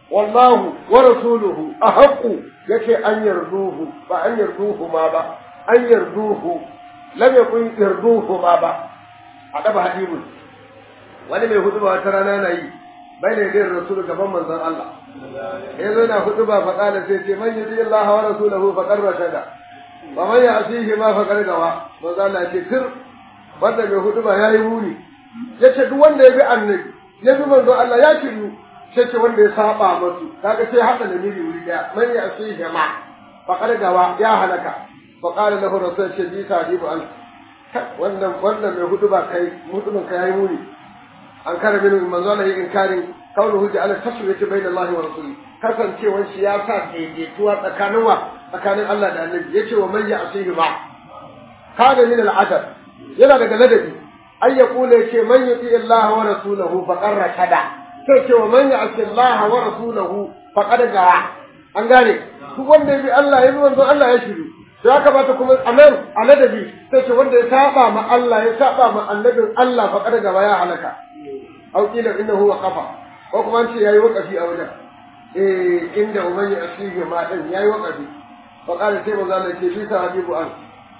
wallahu wa rasuluhu ahaqqu yace an yarduhu ba an yarduhu ma ba an yarduhu lam yakun yarduhu ma ba a daba hadibun wani mai hudu wata rana na yi bai ne da rasul gaban manzon Allah ya zo na hudu ba faƙala sai ce man yudi Allah wa rasulahu faqad rashada wa man ya'sihi ma faqad gawa manzon Allah ya ce tir wanda mai hudu ba yayi muni yace duk wanda ya bi annabi ya bi manzon Allah ya kiru sai ce wanda ya saba musu kaga sai hada da miri wuri daya man ya'sihi ma faqad gawa ya halaka faqala lahu rasul ce bi sadibu an wannan wannan mai hudu ba kai mutumin kai yayi muni an kare min manzo Allah yin inkarin kaunuhu ja'ala taswiyati bayna Allah wa rasuli kasancewar shi ya sa daidaituwa tsakanin wa tsakanin Allah da Annabi yace wa man ya'sihi ma kana min al'adab yana daga ladabi ay yaqulu yace man yuti Allah wa rasulahu faqad rashada sai ce wa man ya'si Allah wa rasulahu faqad gara an gane duk wanda ya bi Allah ya bi manzo Allah ya shiru sai ya kamata kuma a nan a ladabi sai ce wanda ya saba ma Allah ya saba ma annabin Allah faqad gaba ya halaka aw kila innahu waqafa ko kuma an ce yayi waqafi a wajen eh inda umayyi asihi ma din yayi waqafi fa qala sai manzo Allah ce shi sa habibu an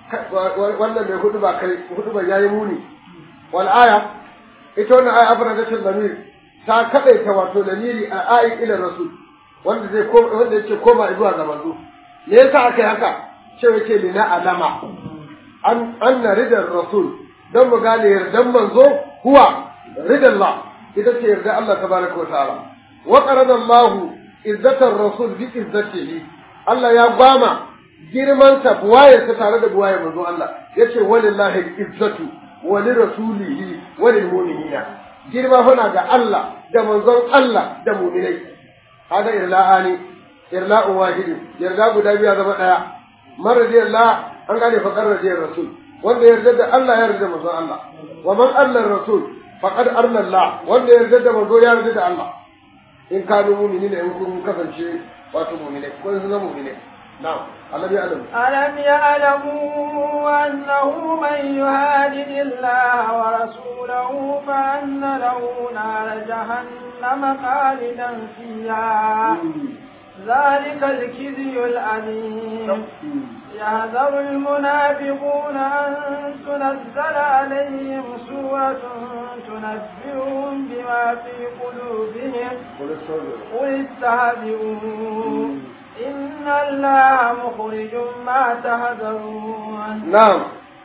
wannan mai hudu ba kai hudu ba yayi muni wal aya ita wannan aya afra da cin zamir ta kadaita wato dalili a ayi ila rasul wanda zai koma wanda yake koma zuwa ga manzo me yasa aka yi haka ce yake lina alama an anna ridar rasul dan mu gane yardan manzo huwa رضا الله إذا يرضى الله تبارك وتعالى وقرن الله عزة الرسول بعزته الله يا باما girman sa buwayar sa tare da buwayar manzo Allah yace walillahi izzatu wa lirasulihi wa lilmu'minina girma fana ga Allah da manzon Allah da mu'minai hada irla'ani irla'u wahidi yarda guda biya zama daya maradiyallah an gane fa qarradiyar rasul wanda yarda da Allah ya yarda manzon Allah wa man Allah rasul faqad arna Allah wanda ya yarda da manzo ya yarda da Allah in kanu mu'minina in kun kasance wato mu'minai ko sun zama mu'minai na'am alam ya alam alam ya'lamu annahu man yuhadid Allah wa rasulahu fa anna lahu nar jahannam khalidan fiha ذلك الكذي العليم يحذر المنافقون أن تنزل عليهم سورة تنبئهم بما في قلوبهم قل استهزئوا إن الله مخرج ما تهذرون نعم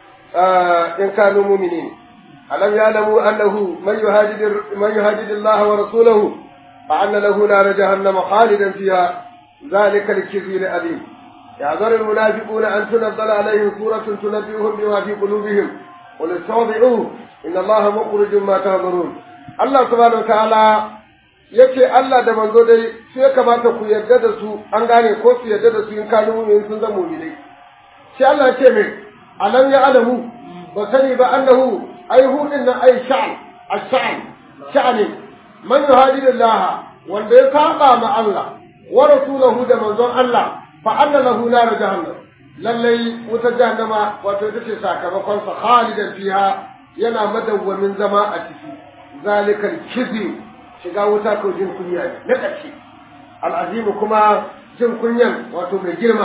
آه إن كانوا مؤمنين ألم يعلموا أنه من يهاجد من يهاجد الله ورسوله فأن له نار جهنم خالدا فيها ذلك الكذب الأليم يحذر المنافقون أن تنزل عليهم سورة تنبئهم بما في قلوبهم قل استوضعوه إن الله مخرج ما تهذرون الله سبحانه وتعالى yace Allah da manzo dai su ya kamata ku yarda da su an gane ko su yarda da su in kanu mu'min sun zama mu'minai sai Allah ya ce mai alam ya alamu ba sani ba annahu ai hudin nan ai sha'an ash-sha'an sha'ani man yuhadidillah wanda ya saba ma Allah wa rasulahu da manzon Allah fa anna lahu nar jahannam lallai wuta jahannama wato ita ce sakamakon sa khalidan fiha yana madawwamin zama a ciki zalikal kizi shiga wuta ko jin kunya ne na ƙarshe al'azimu kuma jin kunyan wato mai girma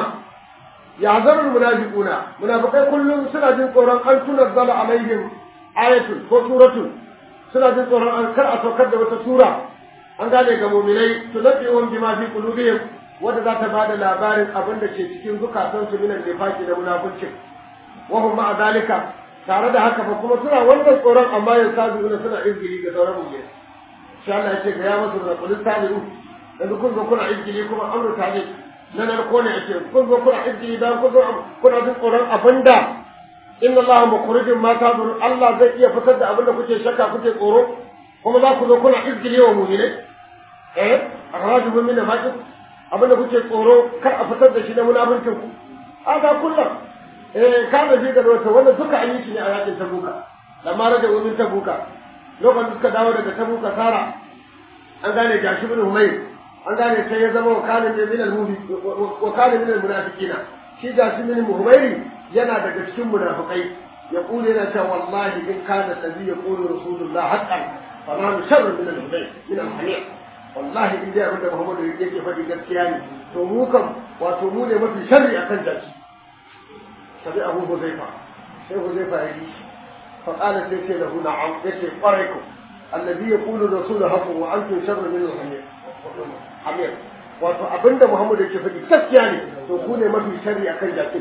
ya zarar munafiquna munafikai kullum suna jin tsoron an tunazzala alaihim ayatun ko suratun suna jin tsoron an kar a saukar da wata sura an gane ga mu'minai tunabbi'un bima fi qulubihim wanda za ta bada labarin abin da ke cikin zukatansu minan nifaki da munafuncin wa hum ma'a zalika tare da haka fa kuma suna wannan tsoron amma ya sabu suna izgili ga sauran mu'minai sai Allah ya ce ga ya masu da kullu tabi'u yanzu kun zo kuna izgili kuma amru tabi na narko ne ake kun zo kuna izgili dan kun zo kuna jin tsoron abinda inna Allah mukhrijum ma tadur Allah zai iya fitar da abinda kuke shakka kuke tsoro kuma za ku zo kuna izgili wa mu'minai eh akhrajuhum min al abinda kuke tsoro kar a fitar da shi na munafincin ku haka kullum eh kana ji da wata wanda duka an yi shi ne a yakin tabuka lamma raja umin tabuka lokacin suka dawo daga tabuka sara an gane gashi bin humayr an gane sai ya zama wakalin ne min al-mubi wakalin min al-munafiqina shi gashi min humayr yana daga cikin munafikai ya kule yana cewa wallahi in kana nabi ya kulu rasulullah haqqan fa ma sharru min al-humayr min al-hamir wallahi in dai abin da Muhammadu yake faɗi gaskiya ne to mu kam wato mu ne mafi sharri akan jaki sabi Abu Huzaifa sai Huzaifa ya yi fa qala sai ce lahu na'am yace kwarai ku alladhi yaqulu rasul haqqu wa antum sharru min al-hamir hamir wato abinda Muhammadu yake faɗi gaskiya ne to ku ne mafi sharri akan jaki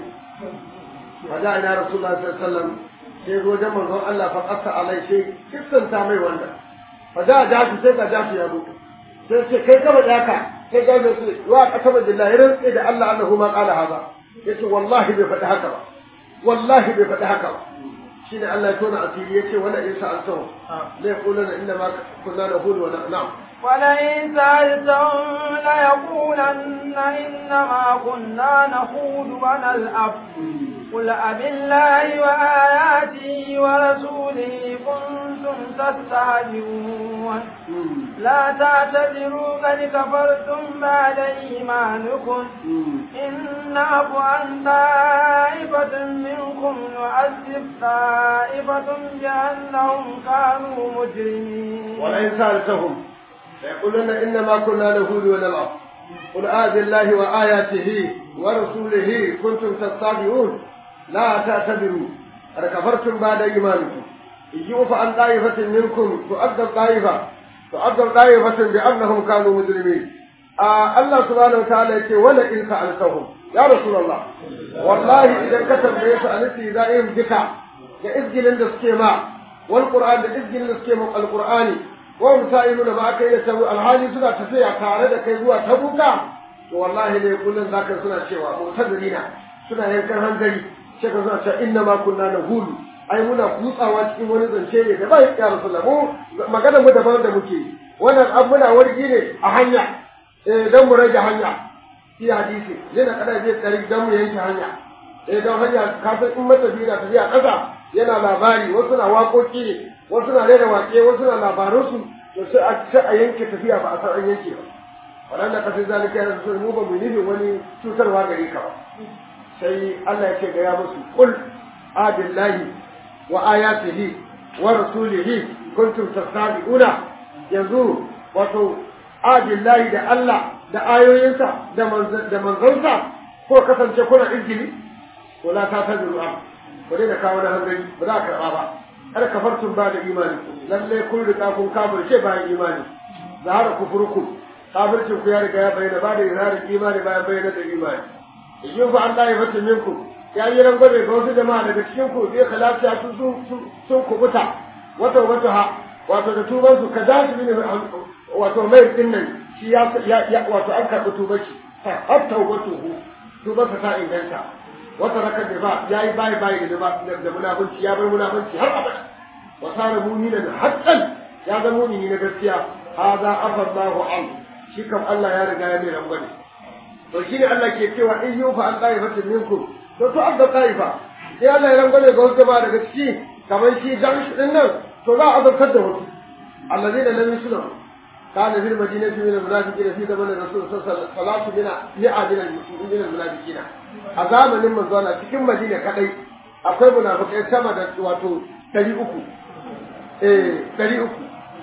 Maza ina Rasulullah sallallahu alaihi wasallam sai zo wajen manzon Allah fa qassa alai sai kissanta mai wannan fa da jafi sai ga jafi ya zo sai ce kai kama da haka sai ga da su wa qasama billahi rinsi da Allah annahu ma qala hada yace wallahi bai faɗi haka ba wallahi bai faɗi haka ba shine Allah ya tona asiri yace wala in sa'altahu la yaquluna inna ma kunna naqulu wa na'am ولئن سألتهم ليقولن إنما كنا نخوض ونلعب قل أبالله وآياته ورسوله كنتم تستهزئون لا تعتذروا قد كفرتم بعد إيمانكم إن نعفو عن طائفة منكم نعذب طائفة بأنهم كانوا مجرمين ولئن سألتهم ليقولن إنما كنا نهود ونلعب قل آذ الله وآياته ورسوله كنتم تستهزئون لا تعتذروا قد كفرتم بعد إيمانكم إن يعف عن طائفة منكم تؤدب طائفة تؤدب طائفة بأنهم كانوا مجرمين آه الله سبحانه وتعالى يقول ولئن سألتهم يا رسول الله والله إذا كتب ليس أنتي دائم بك كإذجل السكيما والقرآن إذجل السكيما القرآني wa musa'iluna ma aka yi tabu alhali suna tafiya tare da kai zuwa tabuka to wallahi ne kullun zaka suna cewa mutadrina suna yankan hankali sai ka suna cewa inna ma kunna nahulu ai muna kutsawa cikin wani zance ne da bai ya rasulullah mu magana mu daban da muke wannan abu muna wargi ne a hanya eh dan mu rage hanya fi hadisi yana kada zai tsari dan mu yanke hanya eh dan hanya kafin in matafi na tafiya kasa yana labari wasu na waƙoƙi ne wasu na rera waƙe wasu na labaransu to sai a sai a yanke tafiya ba a san an yanke ba waɗanda ka sai zalika ya rasu mu ba mu nufin wani cutarwa gare ka ba sai Allah ya ce ga ya musu qul abillahi wa ayatihi wa rasulihi kuntum tastabi'una yanzu wato abillahi da Allah da ayoyinsa da da manzansa ko kasance kuna injili ko la ta tazuru am ko dai da kawo na hanzari ba za a karɓa ba kada kafartum ba da imani lalle kun riga kun kafirce bayan imani zahara kufurkum kafircin ku ya riga ya bayyana ba da izharin imani bayan bayyana da imani yin fa Allah ya fata minku ya yi rangwame ga wasu jama'a daga cikin ku zai khalata su sun kubuta wato wato ha wato da tuban su ka dace mini wato mai din nan shi ya wato an karɓi tuban shi hatta wato hu tuban ta inganta wata raka da ba ya yi bayi bayi da ba da munafunci ya bar munafunci har abada wa sara mu'minan haqqan ya ga mu'mini na gaskiya hadha afallahu an shi kam Allah ya riga ya mai rangwame to shine Allah ke cewa in yufa an qaifatin minkum to to an da qaifa sai Allah ya rangwame ga wasu ba daga ciki kamar shi dan din nan to za a azabtar da wasu alladheena lam yuslimu كان في المدينة من المنافقين في زمن الرسول صلى الله عليه وسلم صلاة من مئة من المنافقين a zamanin manzona cikin madina kadai akwai munafikai sama da wato ɗari uku eh ɗari uku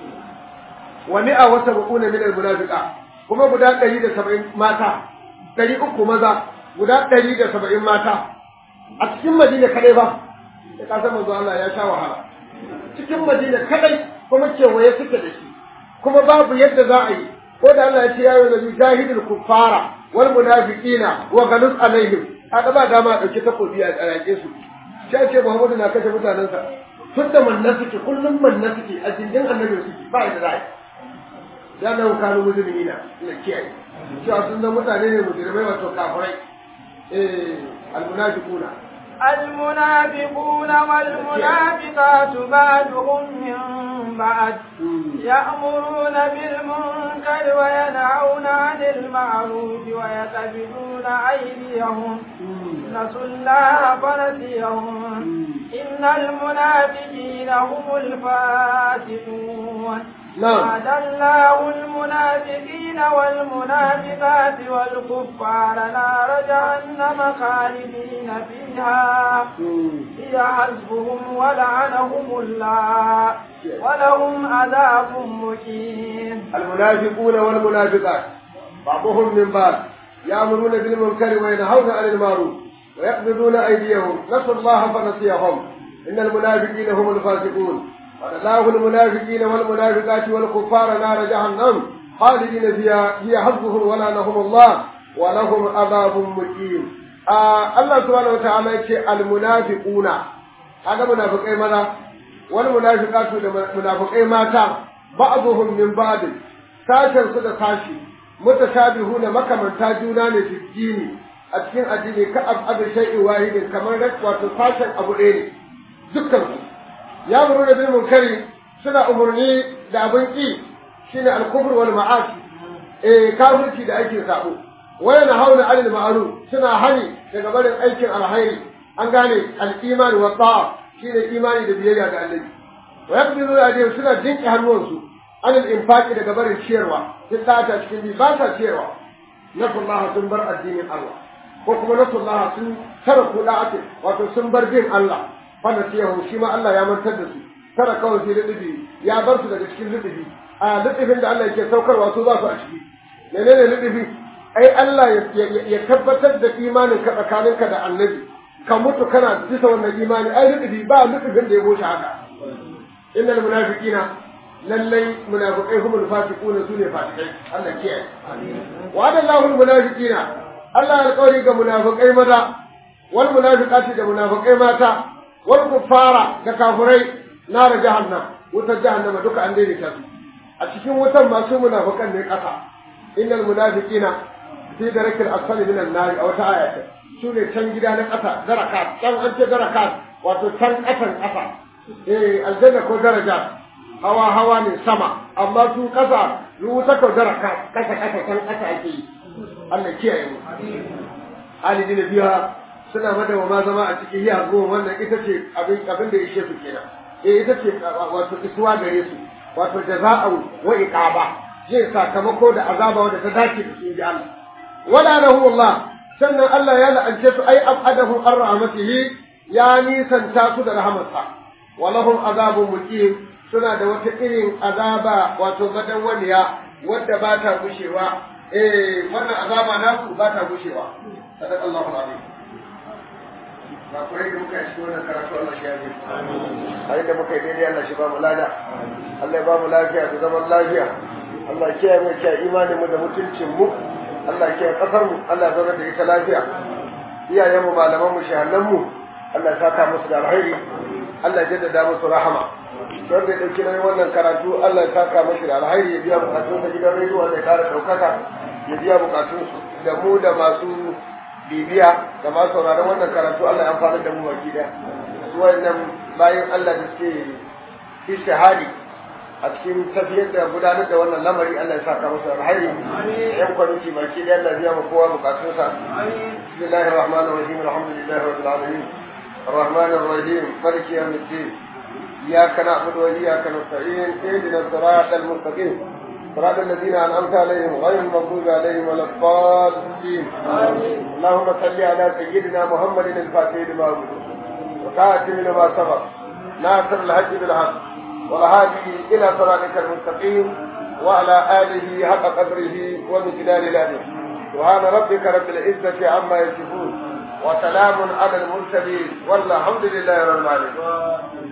wa mi'a wa sab'una min al-munafiqa kuma guda ɗari da saba'in mata ɗari uku maza guda ɗari da saba'in mata a cikin madina kadai ba da ka san manzo Allah ya sha wahala cikin madina kadai kuma kewaye suke da shi kuma babu yadda za a yi ko da Allah ya ce ya yi nabi jahidul kuffara wal munafiqina wa ghalus alaihim kaga ba dama a dauki takobi a tsarake su sai ce Muhammadu na kashe mutanensa tun da manna suke kullum manna suke a jindin annabi suke ba da ra'ayi ya da kanu mujrimina ina kiyaye cewa sun zama mutane ne mujrimai wato kafirai eh al munafiquna المنافقون والمنافقات بعضهم من بعد يأمرون بالمنكر وينهون عن المعروف ويقبضون أيديهم نسوا الله فنسيهم إن المنافقين هم الفاسقون وعد الله المنافقين والمنافقات والكفار نار جهنم خالدين فيها هي حسبهم ولعنهم الله ولهم عذاب مقيم المنافقون والمنافقات بعضهم من بعض يأمرون بالمنكر وينهون عن المعروف ويقبضون أيديهم نسوا الله فنسيهم إن المنافقين هم الفاسقون وَلَلَّهُ المنافقين والمنافقات والكفار نار جهنم خالدين فيها هي حظهم ولعنهم الله ولهم عذاب مقيم آه الله سبحانه وتعالى يقول المنافقون هذا منافقين ماذا والمنافقات منافقين ماتا بعضهم من بعض sashen su da sashi mutashabihuna makamanta juna ne fi dini a cikin addini ka abu shay'in wahidin kamar wato sashen abu ɗaya ne dukkan su ya muru da bil munkari suna umurni da abin ki shine al-kufr wal ma'asi eh kafirci da aikin sabo waya na hauna alil ma'ruf suna hani daga barin aikin alhairi an gane al-iman wa ta'a shine imani da biyayya ga Allah wa yaqbidu aydihim suna jinki hannuwansu anil infaqi daga barin ciyarwa duk ta cikin bi ba sa ciyarwa nasallaha sun bar addinin Allah ko kuma nasallaha sun tara kuda'ati wato sun bar bin Allah fanda ciyahu shi ma Allah ya mantar da su tara kawai sai lutufi ya bar su daga cikin lutufi a lutufin da Allah yake saukarwa su za su a ciki menene lutufi ai Allah ya tabbatar da imanin ka tsakaninka da annabi ka mutu kana bisa wannan imani ai lutufi ba lutufin da ya goce haka innal munafiqina lallai munafiqai humul fasiquna sune fasikai Allah kiyaye wa adallahu al munafiqina Allah alƙawari ga munafiqai maza wal munafiqati da munafiqai mata wal kuffara da kafirai nar jahannam wutar jahannama duka an daidaita su a cikin wutan masu munafiqan ne ƙasa innal munafiqina fi darakil asfali minan nar a wata aya su ne can gida na ƙasa darakat can an ce darakat wato can ƙasan ƙasa eh aljanna ko daraja hawa hawa ne sama amma su kasa ruwa ka dara kasa kasa kan kasa ake yi Allah kiyaye mu halidi da biya suna mada wa ma zama a cikin hiya zuwa wannan ita ce abin abin da yake su kenan eh ita ce wato isuwa gare su wato jaza'u wa iqaba zai sakamako da azaba wanda ta dace da su ji Allah wala lahu Allah sannan Allah ya la'ance su ai abadahu ar rahmatihi ya nisanta su da rahamarsa walahum azabun muqim suna da wata irin azaba wato madawwaliya wadda ba ta gushewa eh wannan azaba naku ba ta gushewa sadaqallahu alazim ba kurai da muka yi wannan karatu Allah shi ya yi amin da muka yi daidai Allah shi ba mu lada Allah ya ba mu lafiya da zaman lafiya Allah ya kiyaye mu kiyaye imanin mu da mutuncin mu Allah ya kiyaye kasar mu Allah ya zauna da ita lafiya iyayen mu malaman mu shahannan mu Allah ya saka musu da alheri Allah ya jaddada musu rahama wanda ya ɗauki nauyin wannan karatu Allah ya saka mashi da alhairi ya biya bukatun da gidan rediyo wanda ya ƙara ɗaukaka ya biya bukatun su da mu da masu bibiya da masu sauraron wannan karatu Allah ya amfana da mu baki da su wannan bayan Allah da suke ishtihadi a cikin tafiyar da gudanar da wannan lamari Allah ya saka musu alhairi yan kwamiti baki da Allah ya biya mu kowa bukatunsa bismillahir rahmanir rahim alhamdulillahi rabbil alamin الرحمن الرحيم مالك يوم الدين إياك نعبد وإياك نستعين اهدنا الصراط المستقيم صراط الذين أنعمت عليهم غير المغضوب عليهم ولا الضالين اللهم صل على سيدنا محمد الفاتح لما أغلق وكاتم لما سبق ناصر الحج بالحق والهادي إلى صراطك المستقيم وعلى آله حق قدره ومقدار الأدب سبحان ربك رب العزة عما يصفون وسلام على المرسلين والحمد لله رب العالمين